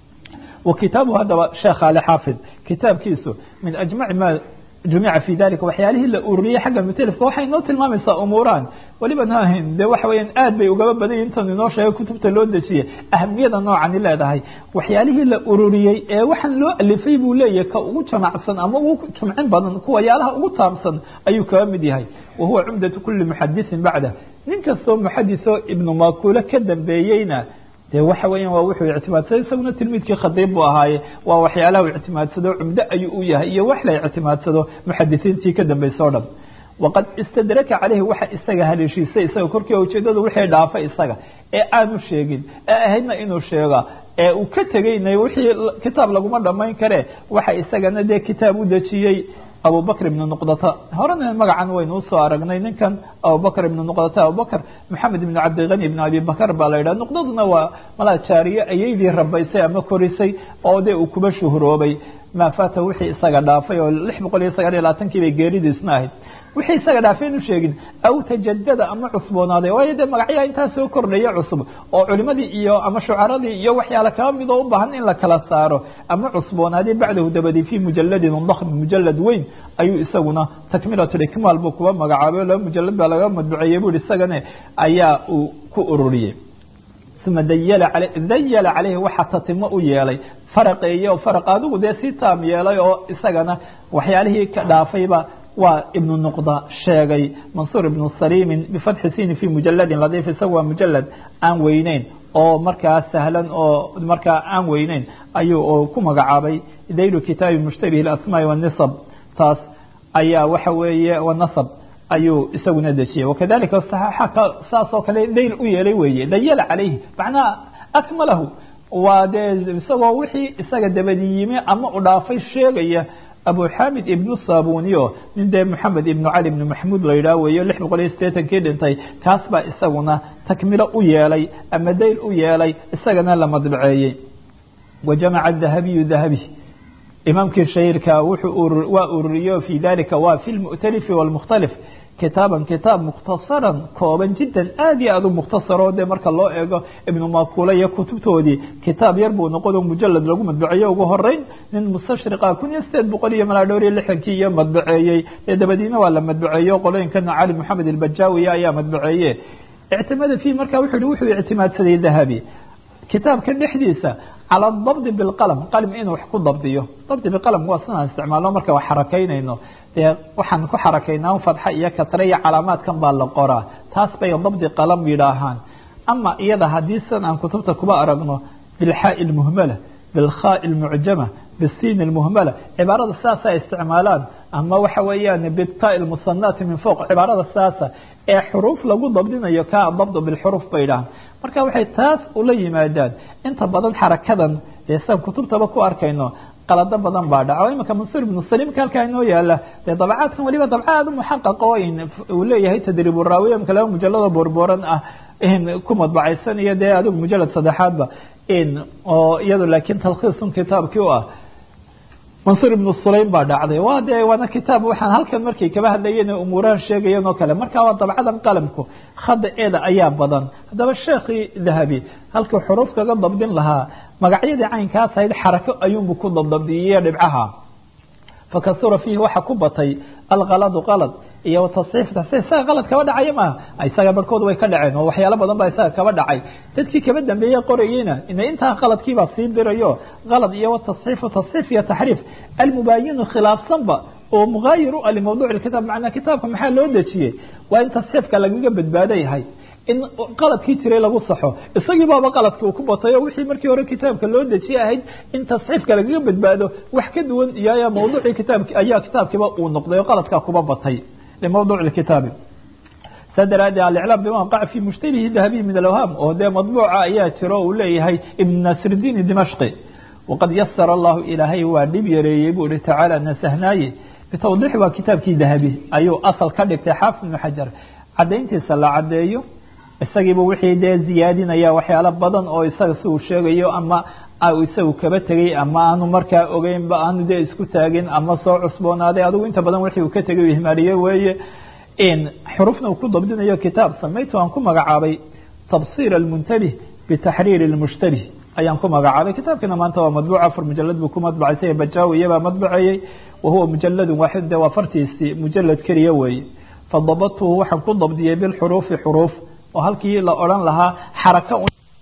wa kitaabu haddaba sheekh ali xaafid kitaabkiisu min ajmaci ma jumica fi dalika waxyaalihii la ururiyey xagga mutelifka waxay noo tilmaamaysaa umuuraan weliba naahin dee waxa weeyaan aad bay ugaba badan yihin intan inoo sheegay kutubta loo dejiyey ahamiyada noocani leedahay waxyaalihii la ururiyey ee waxaan loo alifay buu leeyahay ka ugu jamacsan ama ugu jumcin badan kuwayaalaha ugu taamsan ayuu kaga mid yahay wa huwa cumdatu kuli muxadiثin bacda nin kastoo muxadiثoo ibnu makuule ka dambeeyeyna de waxa weeyaan waa wuxuu ictimaadsaday isaguna tilmiidkii khadiib buu ahaaye waa waxyaalaha u ictimaadsado cumdo ayuu u yahay iyo wax la ictimaadsado muxadisiintii ka dambaysa o dhan waqad istadraka caleyhi waxa isaga haleeshiisay isaga korkii ujeedadu wixii dhaafay isaga ee aanu sheegin ee ahaydna inuu sheega ee uu ka tegayna wixii kitaab laguma dhamayn kare waxa isagana dee kitaab u dejiyey abubakr ibn nuqdata horena magacan waynu usoo aragnay ninkan abubakr ibn nuqdata abubakr maxamed ibn cabdiqani ibn abi bakr baa la yidhaha nuqdaduna waa malaa jaariye ayaydii rabaysay ama korisay oo dee uu kuba shuhuroobay maa fata wixii isaga dhaafay oo lix boqol iyo sagaal iyo labaatankii bay geeridiisna ahayd wixii isaga dhaafay inu sheegin aw tajadada ama cusboonaaday waayo dee magacyaa intaa soo kordhaya cusub oo culimadii iyo ama shucaradii iyo waxyaala kaba mid oo u baahan in la kala saaro ama cusboonaaday bacdahu dabadi fi mujaladin dakm mujalad weyn ayuu isaguna takmilatlikmaal buu kuba magacaabay o laba mujalad baa laga madbuceeyey bu isagane ayaa uu ku ururiyey uma dayala caleyhi waxaa tatimo u yeelay faraqeeye oo faraq adigu dee si taam yeelay oo isagana waxyaalihii ka dhaafayba waa ibnu nuqda sheegay mansuur ibnu saliimin bifatxi sini fi mujaladin ladiif isaga waa mujalad aan weyneyn oo markaa sahlan oo markaa aan weyneyn ayuu ku magacaabay daylu kitaabi mushtabih asmaai wanisab taas ayaa waxa weeye wanasab ayuu isaguna dejiyey wakadalika saxaaxa saas oo kale dayl u yeelay weeye dayala calayhi macnaha akmalahu waa dee isagoo wixii isaga dabadi yimi ama u dhaafay sheegaya abu xamid ibnu sabuniyo nin dee moxamed ibnu cali ibnu maxmuud la yidhaah weeyo lix boqol iyo sideetankii dhintay kaas baa isaguna takmilo u yeelay ama dayl u yeelay isagana la madbaceeyey wa jamaca dahabiyu dahabi imaamkii shahiirka wuxuu waa ururiyo fi dalika waa fi lmu'talifi wاlmukhtalif kitaaban kitaab mukhtasaran kooban jiddan aad iyo aad u mukhtasaro dee marka loo eego ibnu makula iyo kutubtoodii kitaab yar buu noqodo mujalad lagu madbaceeyo ugu horeyn nin mustashriqa kun iyo sideed boqol iyo malaa dhowr iyo lixdankii iyo madbaceeyey dee dabadiina waa la madbaceeyo qolooyinkana cali moxamed ilbajawiya ayaa madbaceeye ictimada fi marka wuxuu wuxuu ictimaadsaday dahabi kitaabka dhexdiisa calى dabdi biاlqalm qalim inuu wax ku dabdiyo dabdi biqalm waa sidaan isticmaalno marka wax xarakaynayno dee waxaan ku xarakaynaa fadxa iyo kasre iyo calaamaadkan baa la qoraa taas bay dabdi qalam yidhaahaan ama iyada haddii sidan aan kutubta kuba aragno bilxaaءi اlmuhmala bilkhaai اlmucjama bisiin اlmuhmala cibaarada sidaasa ay isticmaalaan ama waxa weeyaan bita اlmusanaati min fowq cibaarada sidaasa ee xuruuf lagu dabdinayo ka dabdu bilxuruuf bay dhahaan marka waxay taas ula yimaadaan inta badan xarakadan dee sidaan kutubtaba ku arkayno qalado badan baa dhaca o imanka mansuur ibnu saliimka halkaa inoo yaala dee dabcaadkan waliba dabca aad u muxaqaq oo uu leeyahay tadriib uraawiya imka laba mujalado boorboran ah ku madbacaysan iyo dee adigu mujalad saddexaadba oo iyado laakiin talkhiisun kitaabkii u ah mansuur ibnu sulaym baa dhacday waa dee waana kitaab waxaan halkan markay kaba hadlayeen umuurahan sheegayan oo kale marka waa dabcadan qalamku khada eeda ayaa badan haddaba sheekhii dahabi halkuu xuruuf kaga dabdin lahaa magacyadii caynkaas ahayd xarako ayuunbu ku dabdabdiyey dhibcaha fakasura fiihi waxa ku batay alkaladu qalad iyo tasxiif tasxiif isaga qalad kaba dhacaya maaha isaga barhkood way ka dhaceen oo waxyaalo badan baa isaga kaba dhacay dadkii kaba dambeeye qorayeyna ina intaa qaladkiibaa sii dirayo qalad iyo watasxiifu tasxiif iyo taxriif almubaayinu khilaafsanba oo mugaayir u ah limawduuc kitaab macnaa kitaabka maxaa loo dejiyey waa in tasxiifka lagaga badbaado yahay in qaladkii jiray lagu saxo isagii baaba qaladki uu ku batay oo wixii markii hore kitaabka loo dejiye ahayd in tasxiifka lagaga badbaado wax ka duwan iyo ayaa mawduucii kitaabki ayaa kitaabkiiba uu noqday oo qaladkaa kuba batay limawduuc kitaabi saa daraadee aliclaam bima waqaca fi mushtabihi dahabiyi min alawhaam oo dee madbuuca ayaa jiro uu leeyahay ibn nasridiin dimashqi waqad yasara allahu ilaahay waa dhib yareeyey buu ihi tacaala nasahnaaye bitawdiix waa kitaabkii dahabi ayuu asal ka dhigtay xaafid ibnu xajar cadayntiisa la cadeeyo isagiiba wixii dee ziyaadinaya waxyaalo badan oo isaga si uu sheegayo ama isagu kaba tegey ama aanu markaa ogeynba aanu dee isku taagin ama soo cusboonaaday adigu inta badan wixii uu ka tegay u ihmaaliye weeye xurufna uu ku dabdinayo kitaab samaytu aan ku magacaabay tabsir almuntabih bitaxriir lmushtabih ayaan ku magacaabay kitaabkiina maanta waa madbuuc afar mujalad buu ku madbacaysay bajaawi iyabaa madbacayey wahuwa mujaladun waaxid de waa fartiisii mujalad keliya weeye fadabadtuhu waxaan ku dabdiyey bilxuruufi xuruuf oo halkii la odhan lahaa xaraka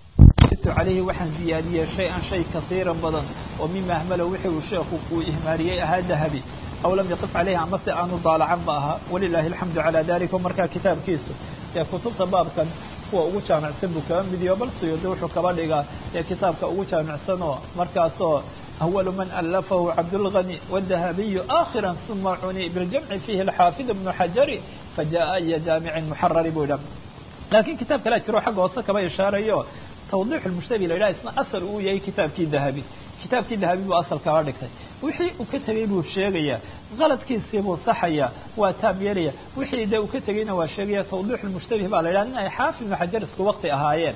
alayhi waxaan ziyaadiyey shay-an shay kasiiran badan oo mima ahmalo wixii uu sheekhu uu ihmaariyey ahaa dahabi aw lam yaqif caleyhi ama se aanu daalacan ba ahaa walilaahi alxamdu calaa dalika markaa kitaabkiisu ee kutubta baabkan kuwa ugu jaamicsan buu kaba midiyo bal suyuudi wuxuu kaba dhigaa ee kitaabka ugu jaamicsan oo markaasoo awalu man alafahu cabdulgani wadahabiyu aakhira uma cuni biljamci fiihi alxaafid ibnu xajari fajaءa iyo jaamicin muxarari buu idha laakiin kitaab kalea jiro xagga hoose kaba ishaarayo twdix mushtabi la yidhaha isna asal uu yahay kitaabkii dahabi kitaabkii dahabi buu asal kaga dhigtay wixii uu ka tegey buu sheegaya qaladkiisii buu saxaya waa taab yeelaya wixii de uu ka tegeyna waa sheegaya tawdix mushtabih baa la yidhaha nin ay xaafid ibnu xajar isku wakti ahaayeen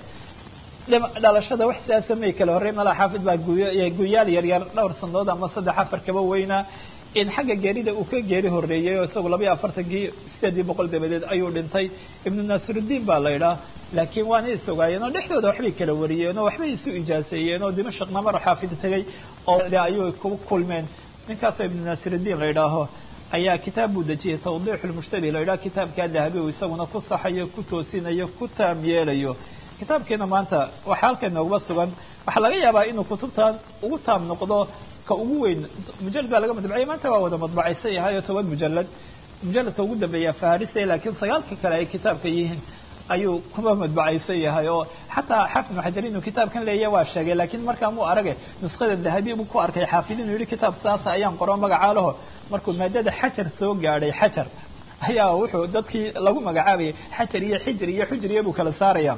dhalashada wax sidaasa may kala horey mala xaafid baa guyaal yaryar dhowr sanadood ama saddex afar kaba weynaa in xagga geerida uu ka geeri horeeyey oo isagu laba iyo afartankii sideedii boqol dabadeed ayuu dhintay ibnu naasirudiin baa la idhaah laakiin waana isogaayeen oo dhexdooda waxbay kala wariyeen oo waxbay isu ijaaseeyeen oo dimashaqna mar xaafid tegey oo ayuu ku kulmeen ninkaasoo ibnu naasirudiin la idhaaho ayaa kitaab buu dejiyey tawdiix lmushtabih la idhaha kitaabkaa dahabi uu isaguna ku saxayo ku toosinayo ku taam yeelayo kitaabkiina maanta waxaa halka noogba sugan waxaa laga yaabaa inuu kutubtan ugu taam noqdo ka ugu weyn mujalad baa laga madbaciyay maanta waa wada madbacaysan yahay oo toban mujalad mujaladka ugu dambeeya faharisay laakiin sagaalka kale ay kitaabka yihiin ayuu kuma madbacaysan yahay oo xataa xaafid ibnu xajar inuu kitaabkan leeyahy waa sheegay laakiin markaa muu arage nuskada dahabi buu ku arkay xaafid inuu yihi kitaab saasa ayaan qoro magacaa laho markuu maadada xajar soo gaadhay xajar ayaa wuxuu dadkii lagu magacaabayay xajar iyo xijir iyo xujriya buu kala saaraya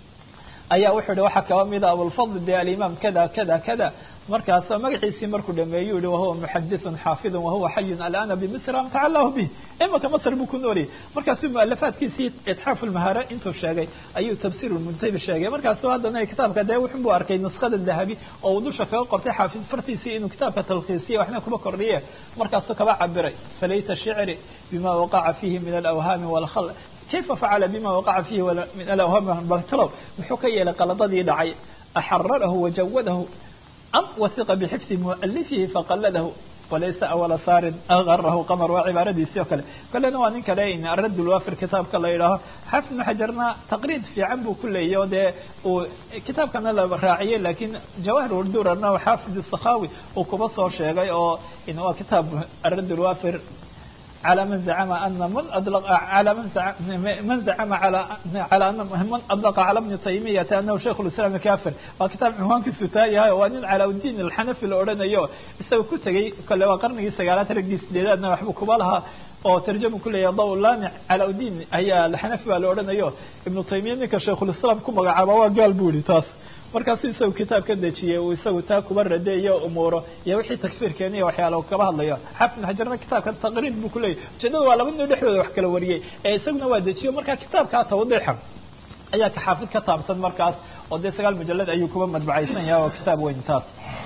ayaa wuxuu yihi waxaa kaba mida abulfadl de alimaam kada kada kada markaas magaciisii markuu dhameeyu yihi wahuwa muxadithun xaafidun wahuwa xayun alana bimisra matacalahu bih imaka masr buu ku nooliyay markaasuu mualafaadkiisii itxaaf lmahara intuu sheegay ayuu tafsir muntabi sheegay markaasu haddana kitaabka dee wuxun bu arkay nuskada dahabi oo uu dusha kaga qortay xaafid fartiisii inuu kitaabka talkhiisiye waxna kuba kordhiye markaasuu kaba cabiray falayta shicri bima waqaca fihi min alawhaami walkhal kayfa facala bima waqaca fihi min alawhaami baltalow muxuu ka yeelay qaladadii dhacay axararahu wajawadahu am wasiqa bxifdi mualifihi faqaladahu walaysa awala saarin agarahu qamar waa cibaaradiisii oo kale kalena waa nin kale arad lwafir kitaabka la yidhaaho xaafid ibnu xajarna taqriid fiican buu ku leeyahy o dee uu kitaabkana la raaciyey lakiin jawahir urdurana xaafid sakhawi uu kuba soo sheegay oo waa kitaab arad lwafir على من زعم أن من أطلق على من زعم من زعم على على أن من أطلق على ابن تيمية أنه شيخ الإسلام كافر وكتاب عنوان كسوتاي هاي وأن على الدين الحنفي الأوران يو يسوي كتجي كل وقرن سجالات رجس لذا نحب كبالها oo tarjama ku leeyahay daw laamic calaa udiin ayaa laxanafi baa la odhanayo ibnu taymiya ninka shaykhulislaam ku magacaaba waa gaal bu ihi taas markaasu isagu kitaab ka dejiyey uu isagu taa kuba radeeyo umuuro iyo wixii takfiir keeniya waxyaala kaba hadlayo xaafid ibn xajarna kitaabka taqriid buu kuleeyahy ujeedada waa laba nin dhexdooda wax kala wariyey ee isaguna waa dejiyo marka kitaabkaa tawdiixa ayaa ka xaafid ka taabsan markaas oo dee sagaal mujalad ayuu kuba madbacaysan yahay oo kitaab weyn taas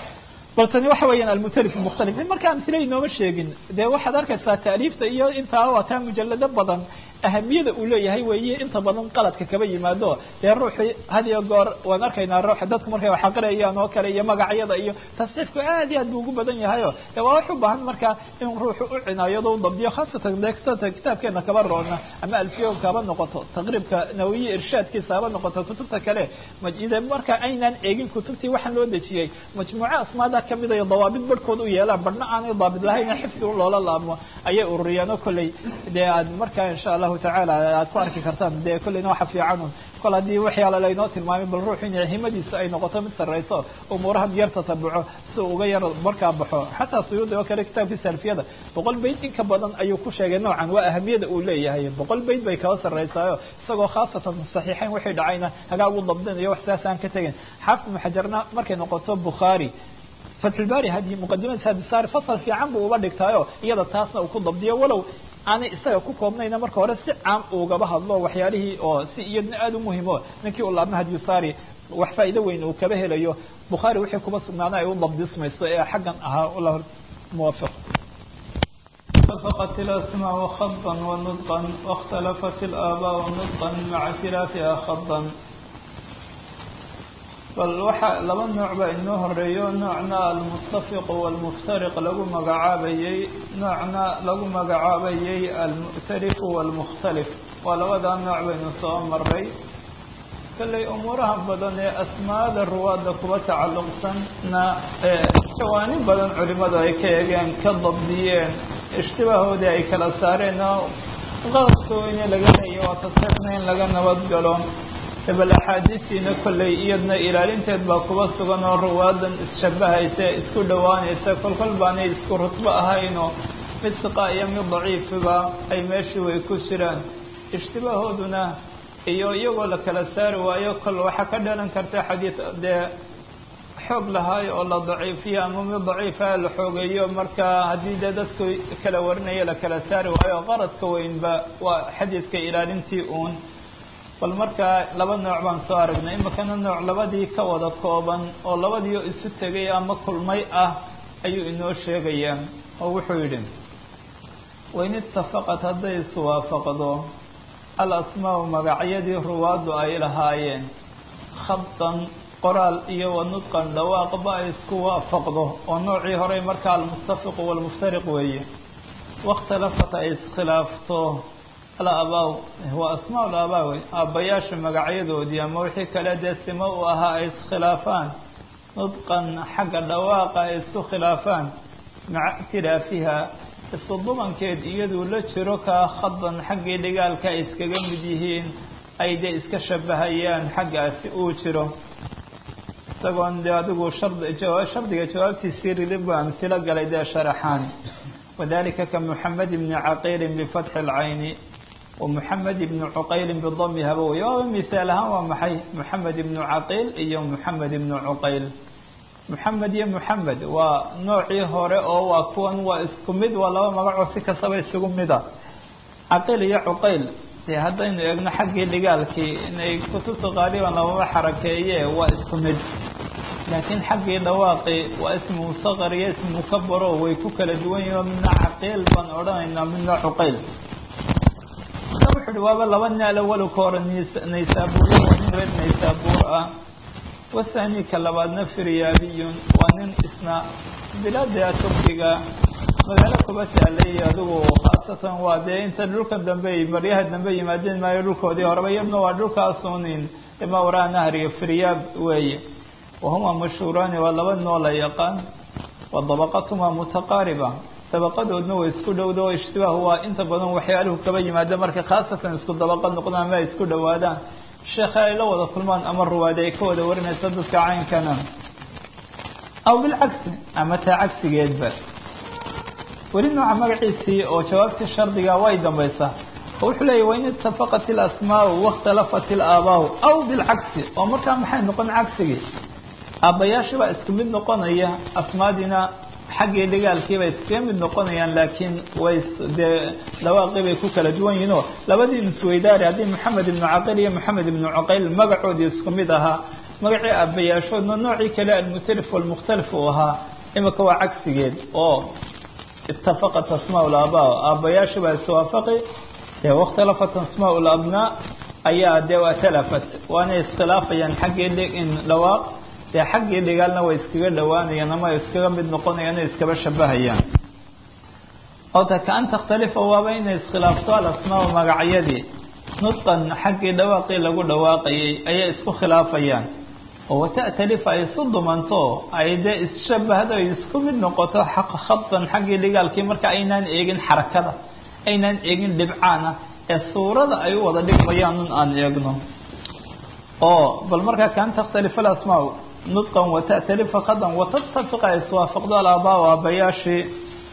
bal tani waxa weeyaan almutalif mukhtalif marka amsile inooma sheegin dee waxaad arkaysaa taaliifta iyo intaa waa taa mujalado badan ahamiyada uu leeyahay weeye inta badan qaladka kaba yimaado dee ruuxii had iyo goor waan arkaynaa ruuxa dadku markay wax aqriyayaan oo kale iyo magacyada iyo tasxiifku aad iyo aad buu ugu badan yahayo dee waa wax u baahan marka in ruuxu u cinaayado u dabdiyo khaasatan dee kitaabkeena kaba roona ama alfiyoonka haba noqoto taqriibka nawiye irshaadkiisa haba noqoto kutubta kale ide marka aynaan eegin kutubtii waxaan loo dejiyey majmuuco asmaada kamid iyo dawaabid barhkood u yeelaan barhna aanay daabid lahayn xifdi un loola laamo ayay ururiyaan oo kolley dee aad markaa insha allahu tacaala aad ku arki kartaan dee kolleyna waxa fiican un kol haddii waxyaala laynoo tilmaamay bal ruux in himadiisa ay noqoto mid sarrayso umuurahan yar tatabuco si uga yar markaa baxo xataa suyuudi oo kale kitaabkii salfiyada boqol bayd in ka badan ayuu ku sheegay noocan waa ahamiyada uu leeyahay boqol bayd bay kaba sarraysaayo isagoo khaasatan saxiixeyn wixii dhacayna hagaa ugu dabdinayo wax sidaas aan ka tegin xaafid ibnu xajarna markay noqoto bukhaari fatxulbaari hadi muqadimadiis hadisaari fasal fiican buu uba dhigtaayo iyada taasna uu ku dabdiyo walow aanay isaga ku koobnayna marka hore si caam ugaba hadlo waxyaalihii oo si iyadna aada u muhimo ninkii u laabma hadiyusaari wax faa'iido weyn uu kaba helayo bukhaari wixii kuba sugnaana ay u dabdismayso ee xaggan ahaa allah muwafiq اتفقت الأسماء خطا ونطقا واختلفت الآباء نطقا مع اختلافها خطا bal waxaa laba nooc baa inoo horeeyo noocna almuttafiqu walmuftariq lagu magacaabayey noocna lagu magacaabayey almu'tarifu walmukhtalif waa labadaa nooc baynu soo maray kalley umuuraha badan ee asmaada ruwaadda kuwa tacalluqsanna jawaanib badan culimadu ay ka eegeen ka dabdiyeen ishtibahoodii ay kala saareen oo qaladka weyne laga leeya waa tasxiixna in laga nabad galo bal axaadiistiina kolley iyadna ilaalinteed baa kuba sugan oo ruwaadan isshabahaysa isku dhowaanaysa kolkol baanay isku rutbo ahaynoo mid siqa iyo mid daciifiba ay meeshii way ku jiraan ishtibahooduna iyo iyagoo la kala saari waayo kol waxaa ka dhalan karta xadiid dee xoog lahaayo oo la daciifiyo ama mid daciifa la xoogeeyo marka haddii dee dadku kala warinaya la kala saari waayo qaradka weynba waa xadiidka ilaalintii uun bal markaa laba nooc baan soo aragnay imakana nooc labadii ka wada kooban oo labadiio isu tegay ama kulmay ah ayuu inoo sheegayaa oo wuxuu yidhi wain itafaqat hadday iswaafaqdo al asmaau magacyadii ruwaaddu ay lahaayeen khabtan qoraal iyo wa nudqan dhawaaqba ay isku waafaqdo oo noocii horey markaa almuttafiqu walmuftariq weeye wakhtalafat ay iskhilaafto alabaaw waa asmaa labaa wey aabbayaasha magacyadoodii ama wixii kale dee simo u ahaa ay iskhilaafaan nudqan xagga dhawaaqa ay isku khilaafaan maca ikhtilaafiha isku dubankeed iyaduu la jiro kaa khadan xaggii dhigaalka ay iskaga mid yihiin ay dee iska shabahayaan xaggaasi uu jiro isagoon dee adigu shard shardiga jawaabtiisii rilib baa amsilo galay dee sharaxaan wadalika ka moxamed bni caqiilin bifatxi اlcayni ومحamed بن cqayl bdmi haba wey waaba misaal ahaan waa maxay mحamed بن caqiil iyo mحamed بن cqayl mحamed iyo mحamed waa noocii hore oo waa kuwan waa isku mid waa laba magacoo si kastaba isugu mida caqiil iyo cuqayl dee haddaynu eegno xaggii dhigaalkii inay kutubta qaaliban lababa xarakeeye waa isku mid laakiin xaggii dhawaaqi waa ismu msqr iyo ismu mukabaro way ku kala duwan yihin midna caqiil baan odhanaynaa midna cuqayl wuxu uhi waaba laba nin alawalo ka hore naysaabuur waa nin reer naysaabuur ah wathani ka labaadna firyaabiyun waa nin isna bilaada turkiga magaalo kuba taalay adigu khaasatan waa dee inta dhulka dambe baryaha dambe yimaadeen maayo dhulkoodii horeba iyadna waa dhulkaasunin ima waraa nahriga firyaab weeye wahuma mashhuuraani waa laba noo la yaqaan wa dabaqatuma mutaqaariba dabaqadoodna way isku dhowda oo ishtibaah waa inta badan waxyaaluhu kaba yimaada marka khaasatan isku dabaqad noqdaan ama ay isku dhowaadaan sheekha ay la wada kulmaan ama ruwaade ay ka wada warinaysa dadka caynkana aw bilcagsi ama taa cagsigeedba weli nooca magaciisii oo jawaabtii shardiga way dambaysaa oo wuxuu leeyahy wain itafaqat ilasmaau waاkhtalafat ilaabaau aw bilcagsi oo markaa maxay noqon cagsigii aabbayaashii baa isku mid noqonaya asmaadiina xaggii dhigaalkiibay iskaga mid noqonayaan laakiin way dee dhawaaqii bay ku kala duwan yihiin oo labadii isweydaari haddii maxamed ibnu caqil iyo maxamed ibnu cuqayl magacoodii isku mid ahaa magacii aabbayaashoodna noocii kale almutalif walmukhtalif uu ahaa imika waa cagsigeed oo itafaqat asmaa laabaa aabbayaashii baa iswaafaqi dee wakhtalafat asmaa labnaa ayaa dee waa talafat waana iskhilaafayaan xaggii in dhawaaq dee xaggii dhigaalna way iskaga dhowaanayaan ama iskaga mid noqonayaan o iskaba shabahayaan oo ta kaan takhtalifa waaba inay iskhilaafto alasmaa magacyadii nudqan xaggii dhawaaqii lagu dhawaaqayay ayay isku khilaafayaan oo wata'talifa ay isu dumanto ay dee isshabahdo ay isku mid noqoto khadan xaggii dhigaalkii marka aynaan eegin xarakada aynaan eegin dhibcaana ee suurada ay u wada dhigmayaan un aan eegno oo bal markaa kaan takhtalifa alasmaa nudqan wata'talifa khadan watatafiqa ay iswaafaqdo alaabaa aabbayaashii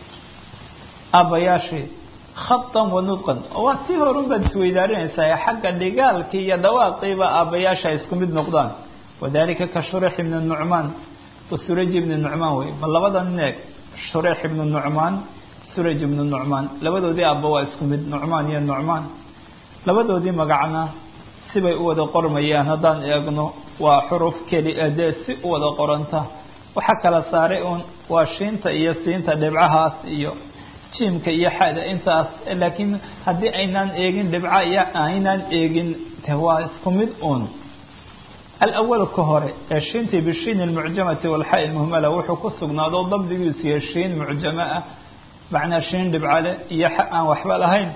aabbayaashii khadan wa nudqan waa tii horun baad isweydaarinaysaa xagga dhigaalkii iyo dhawaaqiiba aabbayaasha ay isku mid noqdaan wadalika ka shureix ibni nucmaan wa suraj ibni nucmaan wey ma labada nin eeg shureix ibnu nucmaan suraj ibnu nucmaan labadoodii aabba waa isku mid nucmaan iyo nucmaan labadoodii magacna sibay u wada qormayaan haddaan eegno waa xuruf keli dee si u wada qoranta waxaa kala saaray uun waa shiinta iyo siinta dhibcahaas iyo jiimka iyo xada intaas laakiin haddii aynaan eegin dhibca iyo aynaan eegin de waa isku mid uun alawalu ka hore ee shiintii bishiin almucjamati walxaa ilmuhmala wuxuu ku sugnaado dabdigiisu iyo shiin mucjamo ah macnaa shiin dhibcale iyo xa aan waxba lahayn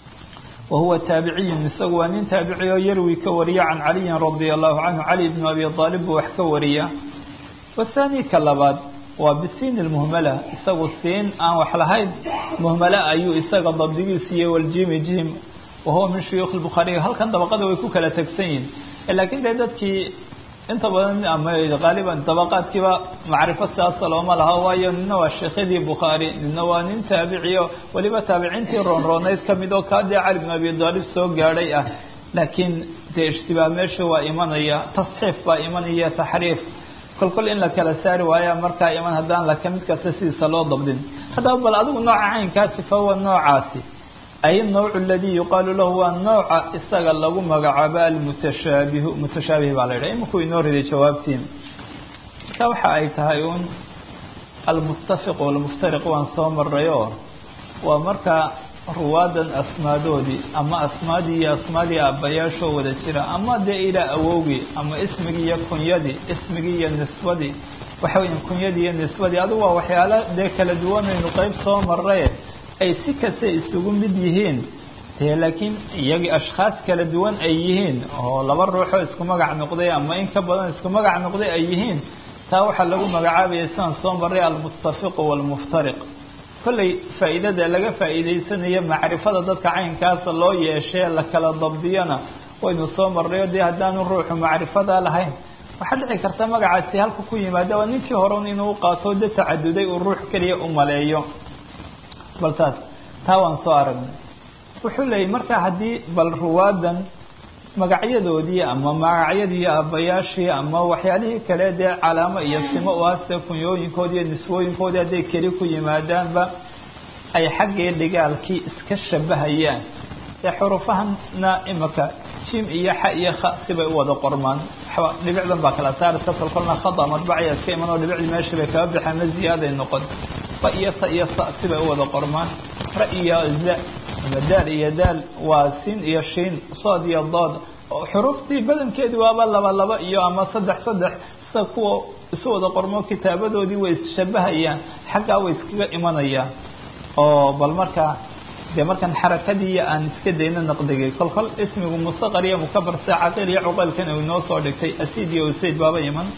wa huwa taabiciyun isagu waa nin taabici oo yarwi ka wariya can caliyin radia allahu canhu cali bnu abi aalib buu wax ka wariya wathani ka labaad waa bisiin ilmuhmala isagu siin aan wax lahayn muhmala ayuu isaga dabdigiisu iyo waljimi jim wahuwa min shuyuukh lbukhaariy halkan dabaqada way ku kala tegsan yihin laakiin dee dadkii inta badan ama qaaliban dabaqaadkiiba macrifo sidaasa looma laha waayo nina waa sheekhyadii bukhaari nina waa nin taabiciyo weliba taabiciintii roonrooneyd kamid oo kaa dee cali bn abi daalib soo gaadhay ah laakiin dee ishtibaah meesha waa imanaya tasxiif baa imanaya taxriif kolkol in la kala saari waaya markaa iman haddaan laka mid kasta sidiisa loo dabdin haddaba bal adigu nooca caynkaasi fahuwa noocaasi ay nawcu aladii yuqaalu lahu waa nooca isaga lagu magacaabo almutashaabihu mutashaabih baa la yidhaha imikuu inoo riday jawaabtiin marka waxa ay tahay un almuttafiq walmuftariq waan soo maray oo waa markaa ruwaadan asmaadoodii ama asmaadii iyo asmaadii aabbayaashoo wada jira ama dee ilaa awowgii ama ismigii iyo kunyadii ismigii iyo nisbadii waxa weya kunyadii iyo nisbadii adigu waa waxyaalo dee kala duwanaynu qeyb soo maray ay si kasta isugu mid yihiin dee laakiin iyagii ashkhaas kala duwan ay yihiin oo laba ruuxoo isku magac noqday ama in ka badan isku magac noqday ay yihiin taa waxaa lagu magacaabaya sidaan soo maray almuttafiqu walmuftariq kolley faa'iidada laga faa'iidaysanayo macrifada dadka caynkaasa loo yeeshee la kala dabdiyana waynu soo marrayo dee haddaanu ruuxu macrifada lahayn waxaa dhici karta magacaasi halka ku yimaada waa ninkii horeun inuu qaato de tacaduday uu ruux keliya u maleeyo bal taas taa waan soo aragnay wuxuu leeyay marka haddii bal ruwaadan magacyadoodii ama magacyadii aabbayaashii ama waxyaalihii kale dee calaamo iyo simo u haste kunyooyinkoodi iyo niswooyinkoodii hadday keli ku yimaadaanba ay xaggii dhigaalkii iska shabahayaan ee xurufahana imika jim iyo xa iyo kha sibay u wada qormaan waxba dhibicdan baa kala saaraysa kolkolna khada madbacaya iska iman oo dhibicdii meesha bay kaga baxeen ma ziyaaday noqon fa iyo ta iyo sa sibay u wada qormaan ra iyo za ama daal iyo daal waa siin iyo shiin sood iyo dood xuruftii badankeedi waaba laba laba iyo ama saddex saddex sida kuwa isu wada qormo kitaabadoodii way isshabahayaan xaggaa way iskaga imanayaan oo bal markaa dee markan xarakadii aan iska dayno naqdigay kol kol ismigu mustaqar iyo mukabar sida caqiil iyo cuqaylkan uu inoo soo dhigtay asiid iyo usayd baaba iman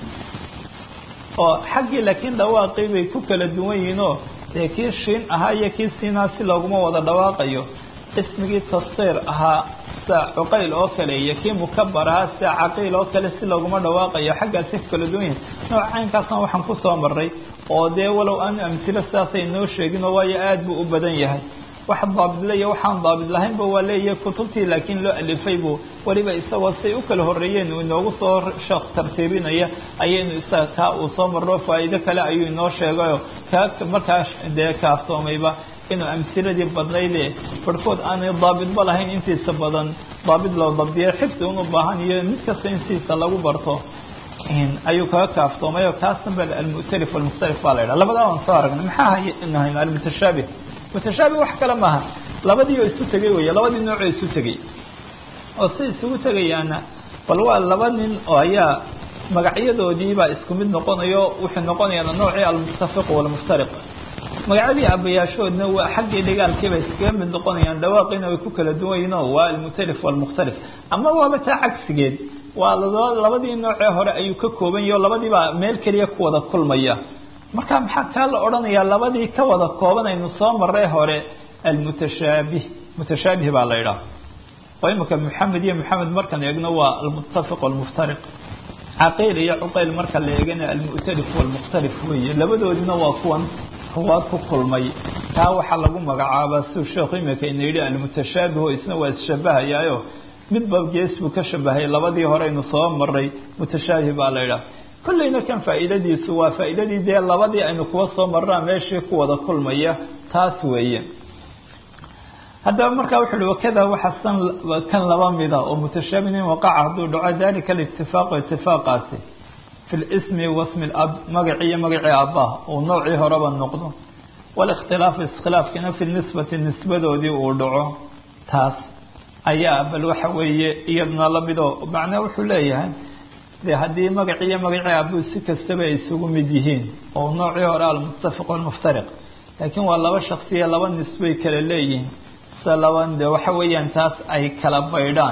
oo xaggii laakiin dhawaaqii bay ku kala duwan yihiin oo dee kii shiin ahaa iyo kii siinaa si looguma wada dhawaaqayo ismigii tafsiir ahaa sida cuqayl oo kale iyo kii mukabar ahaa sida caqiil oo kale si looguma dhawaaqayo xaggaasi ku kala duwan yihin nooc caynkaasna waxaan kusoo maray oo dee walow aan amtilo sidaasay noo sheeginoo waayo aada buu u badan yahay wax daabidla iyo waxaan daabid lahaynba waa leeyahay kutubtii laakiin loo alifay buu weliba isagoo say u kala horreeyeen uu inoogu soo sheekh tartiibinaya ayaynu isaga kaa uu soo marro faa'iido kale ayuu inoo sheegayo kaa markaa dee kaaftoomayba inuu amhiladii badnayde barhkood aanay daabidba lahayn intiisa badan daabid loo dabdiya xifdi un u baahan iyo mid kasta intiisa lagu barto ayuu kaga kaaftoomayo kaasna ba almu'talif walmukhtalif baa la yidhaha labadaa waan soo aragnay maxaa hayn almutashaabih mutashaabih wax kale maaha labadii oo isu tegay weeye labadii noocoo isu tegay oo si isugu tegayaana bal waa laba nin oo ayaa magacyadoodiibaa isku mid noqonayo wuxuu noqonayaa noocii almuttafiq walmuftariq magacyadii aabbayaashoodna waa xaggii dhigaalkiiba iskaga mid noqonayaan dhawaaqiina way ku kala duwan yihin oo waa almutalif walmukhtalif ama waaba taa cagsigeed waa labadii noocee hore ayuu ka kooban yahi o labadiibaa meel keliya ku wada kulmaya marka maxaa kaa la odhanayaa labadii ka wada kooban aynu soo marray hore almutashaabih mutashaabih baa la idhaha oo imika maxamed iyo maxamed markaan eegno waa almuttafiq walmuftariq caqiil iyo cuqayl marka la eegana almu'talif walmukhtalif weeye labadoodina waa kuwan ruwaad ku kulmay taa waxaa lagu magacaabaa siu sheekhu imika ina yidhi almutashaabih oo isna waa isshabahayaayo midba gees buu ka shabahay labadii hore aynu soo maray mutashaabih baa la idhaha kollayna kan faa'iidadiisu waa faa'iidadii dee labadii aynu kuwa soo marraa meeshii ku wada kulmaya taas weeye haddaba markaa wuxu uhi wakada waxa san kan laba mida oo mutashaabihin waqaca hadduu dhaco dalika alitifaaqu itifaaqaasi fi lismi wasmi lab magacii iyo magacii aabbaha uu noocii horeba noqdo walikhtilaafu iskhilaafkina fi nisbati nisbadoodii uu dhaco taas ayaa bal waxa weeye iyaduna lamidoo macnaa wuxuu leeyahay dee haddii magaci iyo magacii aabuu si kastaba ay isugu mid yihiin oo noocii hore almuttafiq walmuftariq laakiin waa laba shaksiya laba nisbay kala leeyihiin se laban de waxa weeyaan taas ay kala baydhaan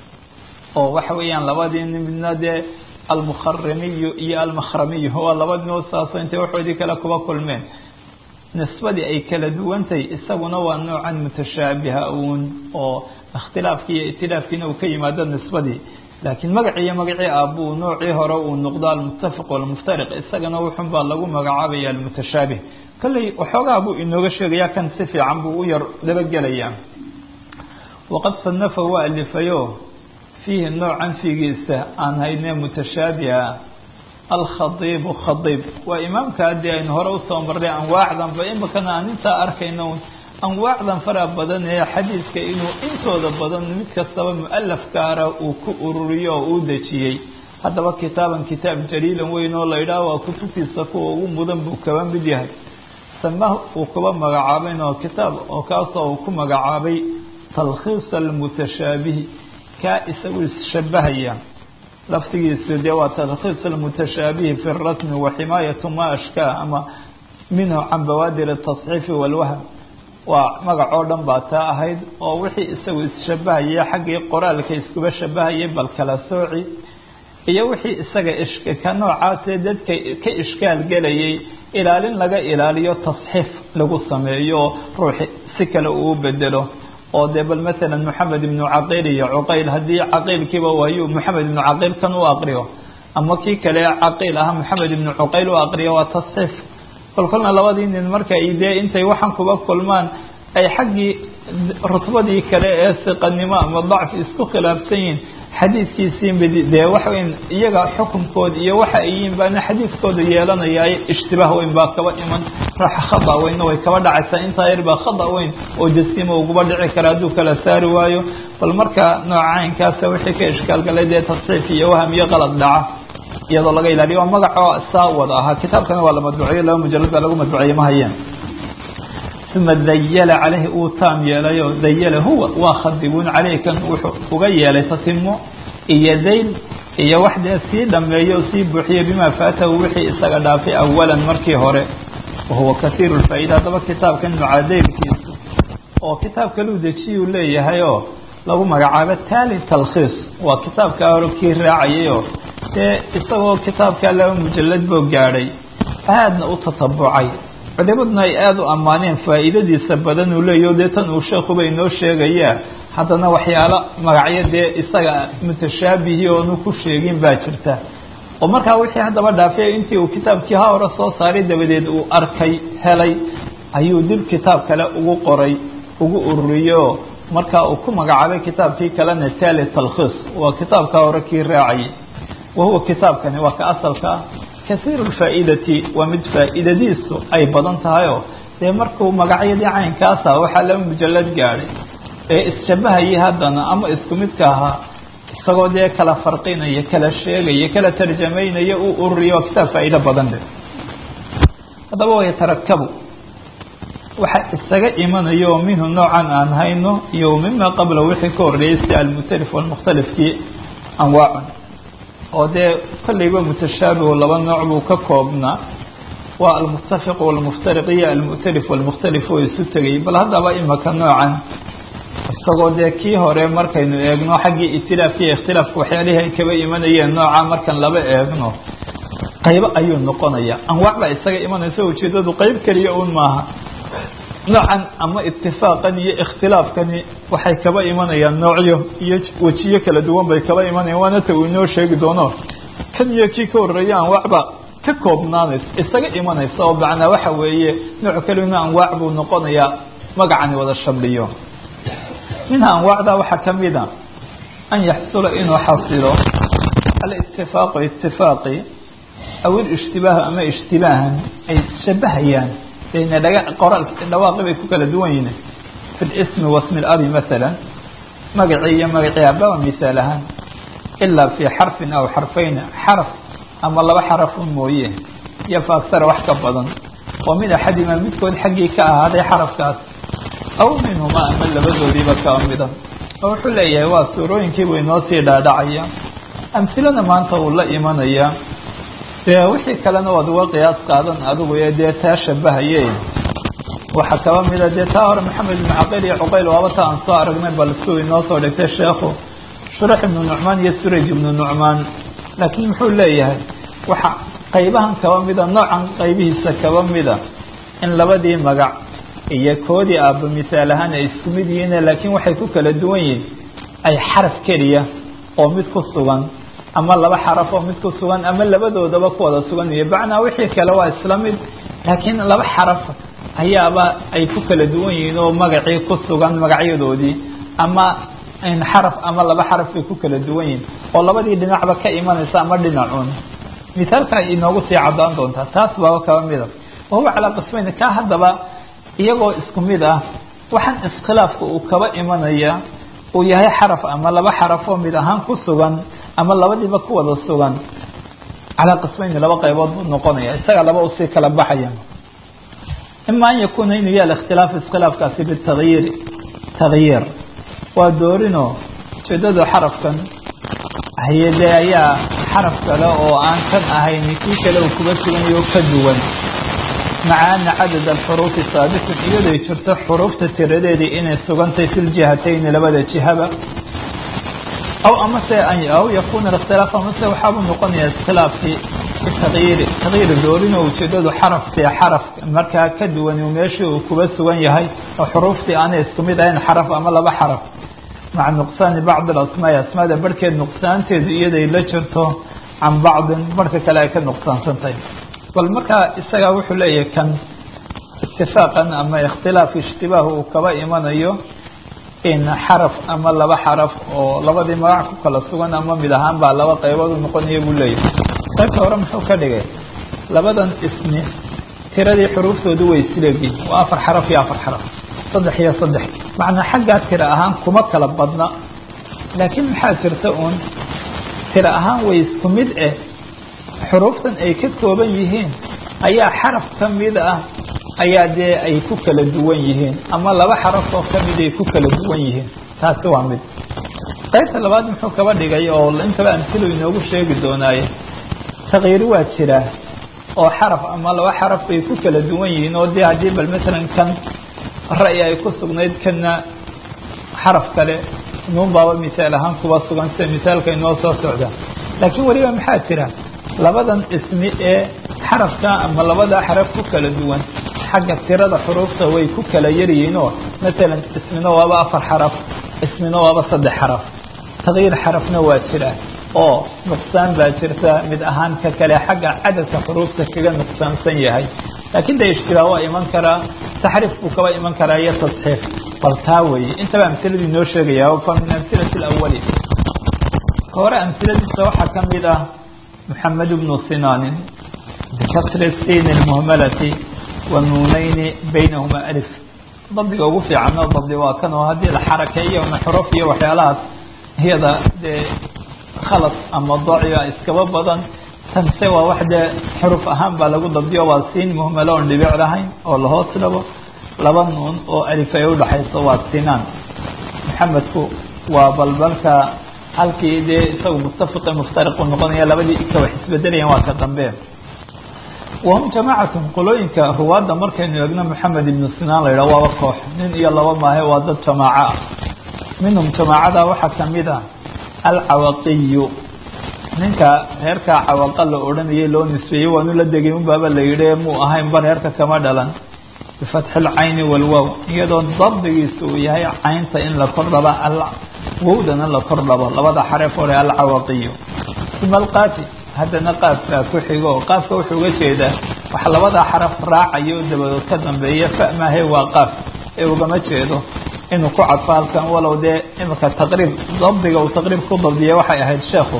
oo waxa weeyaan labadii midna dee almukharimiyu iyo almakhramiyu waa laba noo saasoo intay waxoodii kale kuba kulmeen nisbadii ay kala duwantahay isaguna waa noocan mutashaabiha uun oo ikhtilaafkii iyo itilaafkiina uu ka yimaado nisbadii laakiin magacii iyo magacii aabuu noocii hore uu noqdo almuttafiq walmuftariq isagana wuxun baa lagu magacaabaya almutashaabih kolley waxoogaa buu inooga sheegaya kan si fiican buu u yar dabagelayaa waqad sanafa waa alifayo fiihi noocan fiigiisa aan hayne mutashaabiha alkhadiibu khadiib waa imaamka haddii aynu hore usoo marnay anwaacdanba imakana aan intaa arkayno anwaacdan fara badan ee xadiidka inuu intooda badan mid kastaba mualaf gaara uu ku ururiyo oo uu dejiyey haddaba kitaaban kitaab jaliilan weyn oo la yidhaah waa kutubtiisa kuwa ugu mudan buu kaba mid yahay samah uu kuba magacaabayn oo kitaab oo kaasoo uu ku magacaabay talkhiis almutashaabihi kaa isagu isshabahaya laftigiisu dee waa talkhiis almutashaabihi fi rasmi wa ximaayatu ma ashkaa ama minhu can bawaadir atasxiifi walwahm waa magac oo dhan baa taa ahayd oo wixii isagu isshabahaya xaggii qoraalka iskuba shabahayay bal kala sooci iyo wixii isaga ka noocaasee dadka ka ishkaal gelayay ilaalin laga ilaaliyo tasxiif lagu sameeyo ruuxi si kale uu bedelo oo dee bal masalan moxamed ibnu caqiil iyo cuqayl haddii caqiilkiiba waayu moxamed ibnu caqiil kan u aqriyo ama kii kale caqiil aha moxamed ibnu cuqayl u aqriyo waa tasxiif kolkolna labadii nin marka ay dee intay waxaan kuba kulmaan ay xaggii rutbadii kale ee siqanimo ama dacfi isku khilaafsan yihiin xadiidkiisii mid dee waxaweyn iyaga xukunkood iyo waxa ay yihiin baana xadiidkooda yeelanaya ishtibaah weyn baa kaba iman ruuxa khada weynna way kaba dhacaysaa intaa yar baa khada weyn oo jasimo uguba dhici kara hadduu kala saari waayo bal marka nooca caynkaasa wixii ka ishkaalgalay dee tasxiif iyo waham iyo qalad dhaca iyadoo laga ilaaliyo waa magacoo saa wada ahaa kitaabkana waa la madbuciyo laba mujalad baa lagu madbuciye ma hayeen uma dayala caleyhi uu taam yeelayo dayala huwa waa khadibuun caleyhi kan wuxuu uga yeelay tatimo iyo dayl iyo wax dee sii dhameeyo o sii buuxiyo bimaa faatahu wixii isaga dhaafay awalan markii hore wahuwa kasiiru lfaa-ida haddaba kitaabkan mucadaylkiisu oo kitaab kaluu dejiyuu leeyahay oo lagu magacaabo taali talkhiis waa kitaabkaa hore kii raacayayoo dee isagoo kitaabkaa laba mujalad boo gaadhay aadna u tatabucay culimaduna ay aada u ammaaneen faa'iidadiisa badan uu leeyaho dee tan uu sheekuba inoo sheegayaa haddana waxyaalo magacyo dee isaga mutashaabihi oonu ku sheegin baa jirta oo markaa wixii haddaba dhaafay intii uu kitaabkii ha hore soo saaray dabadeed uu arkay helay ayuu dib kitaab kale ugu qoray ugu ururiyo markaa uu ku magacaabay kitaabkii kalena taali talkhiis waa kitaabkaa hore kii raacayay wahuwa kitaabkani waa ka asalka ah kasiiru lfaa-idati waa mid faa-idadiisu ay badan tahayoo dee markuu magacyadii caynkaasa waxaa laba mujalad gaadhay ee isshabahayay haddana ama isku midka ahaa isagoo dee kala farqinaya kala sheegaya kala tarjamaynaya uu ururiyo waa kitaab faa-iido badan leh haddaba wayatarakabu waxa isaga imanayo oo minhu noocan aan hayno iyo mima qabla wixii ka horreeyay si almutalif walmukhtalifkii anwaacun oo dee kollayba mutashaabihu laba nooc buu ka koobnaa waa almuttafiq walmuftariq iyo almu'talif walmukhtalif oo isu tegay bal haddaba imaka noocan isagoo dee kii hore markaynu eegno xaggii itilaafka iyo ikhtilaafka waxyaalihii ay kaba imanayeen nooca markan laba eegno qaybo ayuu noqonaya anwaac baa isaga imanaysa ujeedadu qeyb keliya un maaha noocan ama itifaaqan iyo ikhtilaafkani waxay kaba imanayaan noocyo iyo wejiyo kala duwan bay kaba imanayaan waana ta uu inoo sheegi doono kan iyo kii ka horreeya anwaacba ka koobnaanaysa isaga imanaysa oo macnaa waxa weeye nooc kalina anwaac buu noqonayaa magacani wada shamliyo minha anwaacda waxaa kamid a an yaxsula inuu xasilo alitifaaqu itifaaqi aw ilishtibaah ama ishtibaahan ay shabahayaan bayna dhaga qoraal dhawaaqi bay ku kala duwan yihiin fi lismi wasmi labi maala magacii iyo magacii ababa misaal ahaan ilaa fi xarfin aw xarfayn xaraf ama laba xarafun mooye iyo fa aksara wax ka badan oo min axadima midkood xaggii ka ahaaday xarafkaas aw minhuma ama labadoodiiba kaa mida oo wuxuu leeyahay waa suurooyinkiibuu inoo sii dhaadhacaya amhilana maanta uu la imanaya dee wixii kalena waad uga qiyaas qaadan adigu ee dee taa shabahaye waxaa kaba mida dee taa hore maxamed ibn caqayl iyo cuqayl waaba ta aan soo aragnay bal siuu inoo soo dhigtay sheekhu shurax ibnu nucmaan iyo suraj ibnu nucmaan laakiin muxuu leeyahay waxa qaybahan kaba mida noocan qaybihiisa kaba mida in labadii magac iyo koodii aaba misaal ahaan ay isku mid yihiin laakiin waxay ku kala duwan yihiin ay xaraf keliya oo mid ku sugan ama laba xaraf oo mid ku sugan ama labadoodaba ku wada sugan iyo bacnaa wixii kale waa isla mid laakiin laba xaraf ayaaba ay ku kala duwan yihiin oo magacii ku sugan magacyadoodii ama xaraf ama laba xaraf bay ku kala duwan yihiin oo labadii dhinacba ka imanaysa ama dhinacuun misaalka inoogu sii cadaan doontaa taas baaba kaba mida wahuwa calaa qismayn ka haddaba iyagoo isku mid ah waxaan iskhilaafka uu kaba imanaya uu yahay xaraf ama laba xaraf oo mid ahaan ku sugan ama labadiiba ku wada sugan calaa qismayni laba qaybood buu noqonaya isaga laba usii kala baxaya ima an yakuuna inuu yaal ikhtilaaf iskhilaafkaasi bitagyiiri tagyiir waa doorinoo ujeedada xarafkan hayade ayaa xaraf kale oo aan kan ahayn kii kale uu kuga suganyaho ka duwan maca ana cadad alxuruufi saabitun iyaday jirto xuruufta tiradeedii inay sugantay fi ljihatayni labada jihaba aw amase aw yakuna ikhtilaaf amase waxaabuu noqonaya iskhilaafkii bitagyiiri tagyiiri doorin oo ujeedadu xaraftii xaraf markaa ka duwan meeshii uu kuga sugan yahay oo xuruuftii aanay isku mid ahayn xaraf ama laba xaraf maca nuqsaani bacdi alasmaai asmaada barhkeed nuqsaanteedu iyaday la jirto can bacdin barhka kale ay ka nuqsaansantahay bal markaa isagaa wuxuu leeyahay kan itifaaqan ama ikhtilaaf ishtibaah uu kaba imanayo in xaraf ama laba xaraf oo labadii magac ku kala sugan ama mid ahaan baa laba qaybood u noqonaya buu leeyahay qaybta hore muxuu ka dhigay labadan ismi tiradii xuruuftoodu way isleegyihin waa afar xaraf iyo afar xaraf saddex iyo saddex macnaa xaggaa tira ahaan kuma kala badna laakiin maxaa jirta uun tira ahaan way isku mid eh xuruuftan ay ka kooban yihiin ayaa xaraf ka mid ah ayaa dee ay ku kala duwan yihiin ama laba xaraf oo kamid ay ku kala duwan yihiin taasi waa mid qaybta labaad muxuu kaba dhigay oo intaba amtilo inoogu sheegi doonaaye takyiiri waa jiraa oo xaraf ama laba xaraf bay ku kala duwan yihiin oo dee haddii bal matalan kan ra'yi ay ku sugnayd kana xaraf kale nuun baaba misaal ahaan kuba sugan sida misaalka inoo soo socda laakiin weliba maxaa jira labadan ismi ee xarafka ama labada xaraf ku kala duwan xagga tirada xuruufta way ku kala yaryihiin oo matalan ismina waaba afar xaraf ismina waaba saddex xaraf takyiir xarafna waa jira oo nuqsaan baa jirta mid ahaan ka kale xagga cadadka xuruufta kaga nuqsaansan yahay laakiin de ishtibaah waa iman karaa taxriif buu kaba iman karaa iyo tasxiif bal taa weeye intaba amhiladii noo sheegaya fa min amhilati alawali hore amhiladiisa waxaa ka mid ah محمد بن سنان بكسر السين المهملة والنونين بينهما ألف ضبطiga ugu fiicano dabdi waa kan oo haddii la xarakeeyo ama xuruf iyo waxyaalahaas iyada dee khalad ama daciga iskaba badan tanse waa wax dee xuruf ahaan baa lagu dabdiyo waa siin muhmalo oon dhibic lahayn oo lahoos dhabo laba nuun oo alif ay udhaxayso waa sinaan maxamedku waa balbalka halkii dee isaga mutafaqe muftariqu noqonaya labadii ika wax isbedelayan waa ka dambe wahum jamaacatun qolooyinka ruwaadda markaynu eegno maxamed ibnu sinaan la yidhah waaba koox nin iyo laba maahe waa dad jamaaco ah minhum jamaacada waxaa kamid ah alcawaqiyu ninka reerkaa cawaqa la odhanayay loo nisbeeyey waanu la degay unbaaba la yidhi muu ahayn ba reerka kama dhalan bifatxi lcayni walwow iyadoo dabdigiisa uu yahay caynta in la kor dhaba wowdana la kor dhabo labada xaref hore alcawaqiyu uma alqaafi haddana qaafkaa ku xigo qaafka wuxuu uga jeedaa wax labada xaraf raacayo dabadood ka dambeeya fa maahe waa qaaf ee ugama jeedo inuu ku cadfo halkan walow dee imika taqriib dabdiga uu taqriib ku dabdiya waxay ahayd sheekhu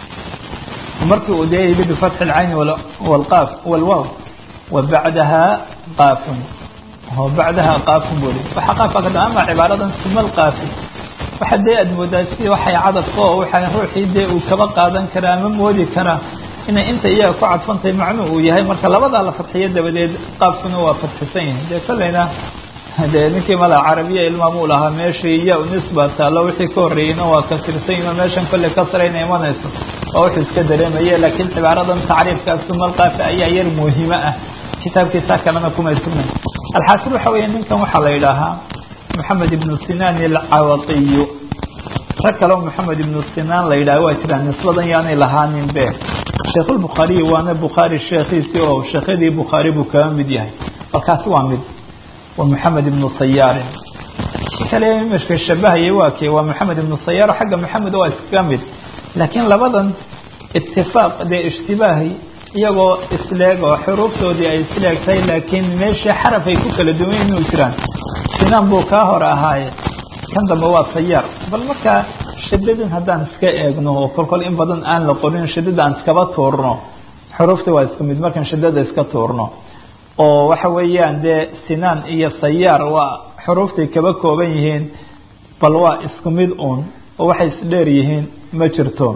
markii uu dee yidhi bifatxi alcayni walqaaf walwow wa bacdaha qaafun oo bacdaha qaafun buu yihi waxa qaafka ka ama cibaaradan uma alqaafi waxa dee aad moodaa si waxay cadadka oo waxa ruuxii dee uu kaba qaadan karaa ama moodi karaa inay inta iyaga ku cadfantahay macnuu uu yahay marka labadaa la fadxiyo dabadeed qaafkuna waa fadxisan yihin dee kolleyna dee ninkii mala carabiya ilmaamuu lahaa meeshii iya nisba taalo wixii ka horreeyeyna waa kasirsan yihin oo meeshan kolley kasrayna imanayso waa wuxuu iska dareemaya laakiin cibaaradan tacriifkaas sumalqaafi ayaa yar muhimo ah kitaabkiisa kalena kumay sugnayn alxaasil waxa weeye ninkan waxaa la yidhaahaa moxamed ibnu sinaan alcawatiyu rag kaleo moxamed ibnu sinaan la yidhaha waa jiraan nisbadan yaanay lahaanin be sheekhuulbukhaariyi waana bukhaari sheekhiisii oo sheekhyadii bukhaari buu kaga mid yahay balkaasi waa mid waa moxamed ibnu sayaarin kale imishka shabahayay waa kee waa moxamed ibnu sayaar xagga moxamed waa iskaga mid laakiin labadan itifaaq dee ishtibaahi iyagoo isleeg oo xuruuftoodii ay isleeg tahay laakiin meeshii xaraf ay ku kala duwan inuu jiraan sinaan buu kaa hore ahaaye kan dambe waa sayaar bal markaa shadadan haddaan iska eegno oo kolkol in badan aan la qorin shadada aan iskaba tuurno xuruufta waa isku mid markaan shadada iska tuurno oo waxa weeyaan dee sinaan iyo sayaar waa xuruuftay kaba kooban yihiin bal waa isku mid uun oo waxay isdheer yihiin ma jirto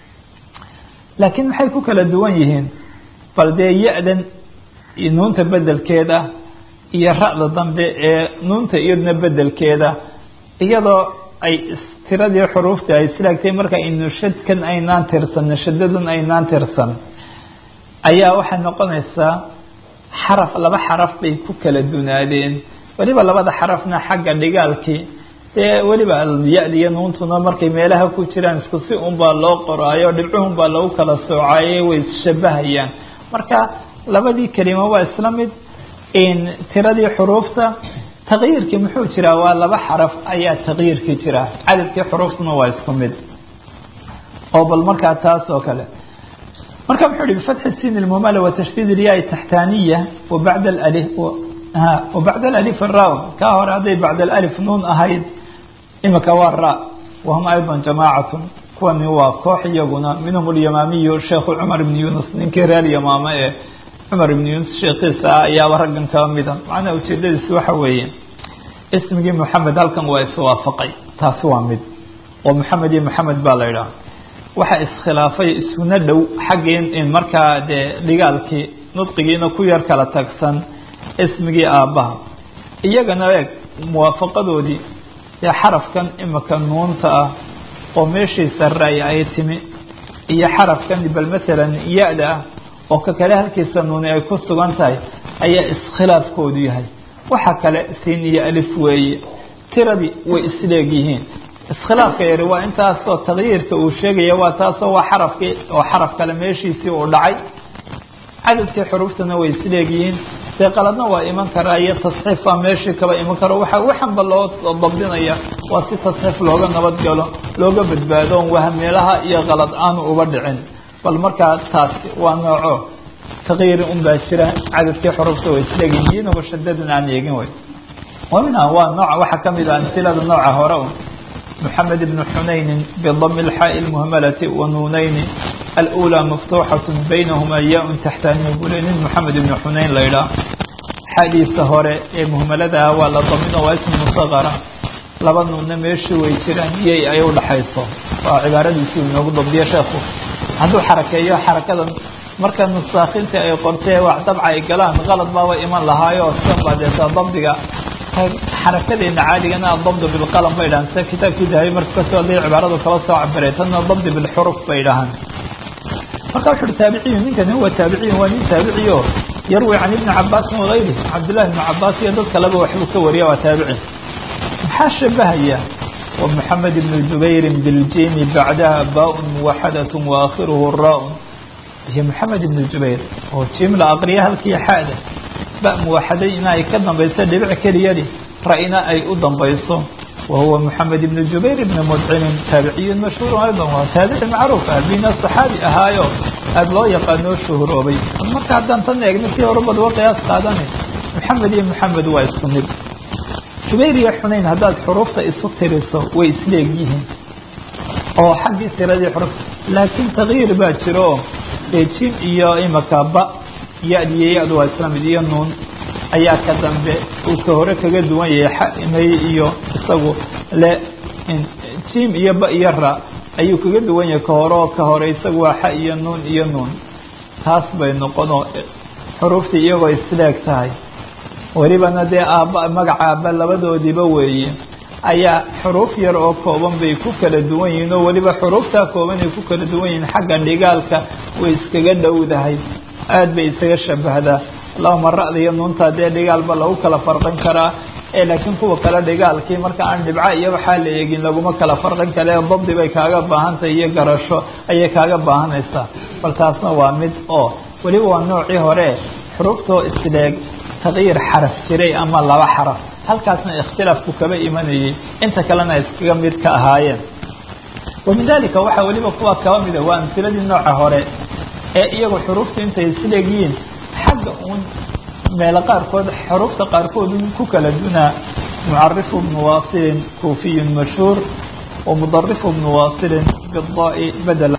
laakiin maxay ku kala duwan yihiin bal dee ya-dan nuunta bedelkeeda iyo ra-da dambe ee nuunta iyadna bedelkeeda iyadoo ay tiradii xuruufta ay islaagtay marka aynu shadkan aynaan tirsan shadadan aynaan tirsan ayaa waxay noqonaysaa xaraf laba xaraf bay ku kala dunaadeen weliba labada xarafna xagga dhigaalkii dee weliba ya-da iyo nuuntuna markay meelaha ku jiraan isku si unbaa loo qoraayo dhibcuhunbaa lagu kala soocaaye way isshabahayaan marka labadii kelimo waa isla mid tiradii xuruufta taqyiirkii muxuu jiraa waa laba xaraf ayaa taqyiirkii jira cadadkii xuruuftuna waa isku mid oo bal markaa taas oo kale marka muxuu hi bifatxi sin ilmumala watashdiid ilyaai taxtaaniya wabacda alif wabacda alif ra kaa hore hadday bacda alif nuun ahayd imika waa ra wahum ayضa jamaacatun kuwani waa koox iyaguna minhum alyamaamiyu sheekhu cumar ibn yunus ninkii reer yamaame ee cumar ibn yunus sheekiisa ah ayaaba raggan kaba mida macnaha ujeedadiisi waxa weeye ismigii moxamed halkan waa iswaafaqay taasi waa mid oo moxamed iyo moxamed baa la idhaha waxa iskhilaafay isuna dhow xaggii markaa dee dhigaalkii nudqigiina ku yar kala tagsan ismigii aabbaha iyagana eeg muwaafaqadoodii dee xarafkan imika nuunta ah oo meeshiisa ray ay timi iyo xarafkan bal matalan ya-da ah oo ka kale halkiisa nuuni ay ku sugan tahay ayaa iskhilaafkoodu yahay waxa kale siin iyo alif weeye tiradii way isleeg yihiin iskhilaafka yari waa intaasoo taqyiirka uu sheegaya waa taasoo waa xarafkii oo xaraf kale meeshiisii uu dhacay cadadkii xuruuftana way isleegyihiin dee qaladna waa iman karaa iyo tasxiif baa meeshii kaba iman karo waxa waxanba loo dabdinaya waa si tasxiif looga nabadgalo looga badbaado on wahmeelaha iyo qalad aanu uba dhicin bal markaa taasi waa nooco taqyiiri un baa jira cadadkii xuruufta way isleegyihin iyadaba shadadan aan eegin wey waminha waa nooca waxaa kamid ah amsilada nooca hore un محمد بن حنين بضم الحاء المهملة ونونين الأولى مفتوحة بينهما ياء تحتانية بولين محمد بن حنين ليلى حديث هوري مهملة ولا ضمن واسم مصغرة laba nuunna meeshii way jiraan iyay ay u dhaxayso waa cibaaradiisii inoogu dabdiyo sheekhu hadduu xarakeeyo xarakadan marka nusaakinta ay qortee wax dabca ay galaan qalad baaba iman lahaayo sidan baa deeta dabdiga xarakadeena caadigana adabd bilqalam bay dhahaan sida kitaabkii dahabi marka kasoo hadlay cibaaradu kala soo cabiray tanna dabdi bilxuruf bay dhahaan marka wuxu uhi taabiciyu ninkani huwa taabiciyu waa nin taabiciyo yarwi can ibni cabaasin wagayri cabdillahi ibni cabaas iyo dad kaleba waxbuu ka wariya waa taabici maxaa shabahaya wa moxamed ibnu jubayrin biljimi bacdaha baa-un muwaxadat waakhiruhu ra-un iyo moxamed ibnu jubayr oo jim la aqriya halkii xaada ba muwaxaday in ay ka dambayso dhibic keliyadi ra-ina ay u dambayso wahuwa moxamed ibnu jubayr ibni mudcimin taabiciyun mashhuur aydan waa taabici macruuf ah bina saxaabi ahaayo aada loo yaqaanoo shuhuroobay marka haddaan tan eegno kii horubad wa qiyaas qaadani moxamed iyo moxamed waa isku mid jubayr iyo xunayn haddaad xuruufta isu tiriso way isleeg yihiin oo xaggii tiradii xuruf laakiin takyiir baa jiro dee jim iyo imaka ba ya-d iyo ya-du waa isla mid iyo nuun ayaa ka dambe uu ka hore kaga duwan yahay xamay iyo isagu le jim iyo ba iyo ra ayuu kaga duwan yahay ka hore oo ka hore isagu waa xa iyo nuun iyo nuun taas bay noqonoo xuruuftii iyagoo isleeg tahay welibana dee aabba magaca aabba labadoodiiba weeye ayaa xuruuf yar oo kooban bay ku kala duwan yihiin oo weliba xuruuftaa kooban ay ku kala duwan yihiin xagga dhigaalka way iskaga dhowdahay aada bay isaga shabahdaa allahuma ra-da iyo nuunta dee dhigaalba lagu kala farqin karaa ee laakiin kuwa kale dhigaalkii marka aan dhibco iyo waxaa la eegin laguma kala farqin kale dabdi bay kaaga baahantahay iyo garasho ayay kaaga baahanaysaa bal taasna waa mid oo weliba waa noocii hore xuruuftoo isleeg taqyiir xaraf jiray ama laba xaraf halkaasna ikhtilaafku kaba imanayay inta kalena iskaga mid ka ahaayeen wamin dalika waxaa weliba kuwa kaba mida waa amsiladii nooca hore ee iyagu xuruufta intay isleegyihiin xagga uun meelo qaarkood xuruufta qaarkood ku kala dunaa mucarifu bnu wasilin kuufiyun mashhuur wa mudarifu bnu wasilin bidaai badel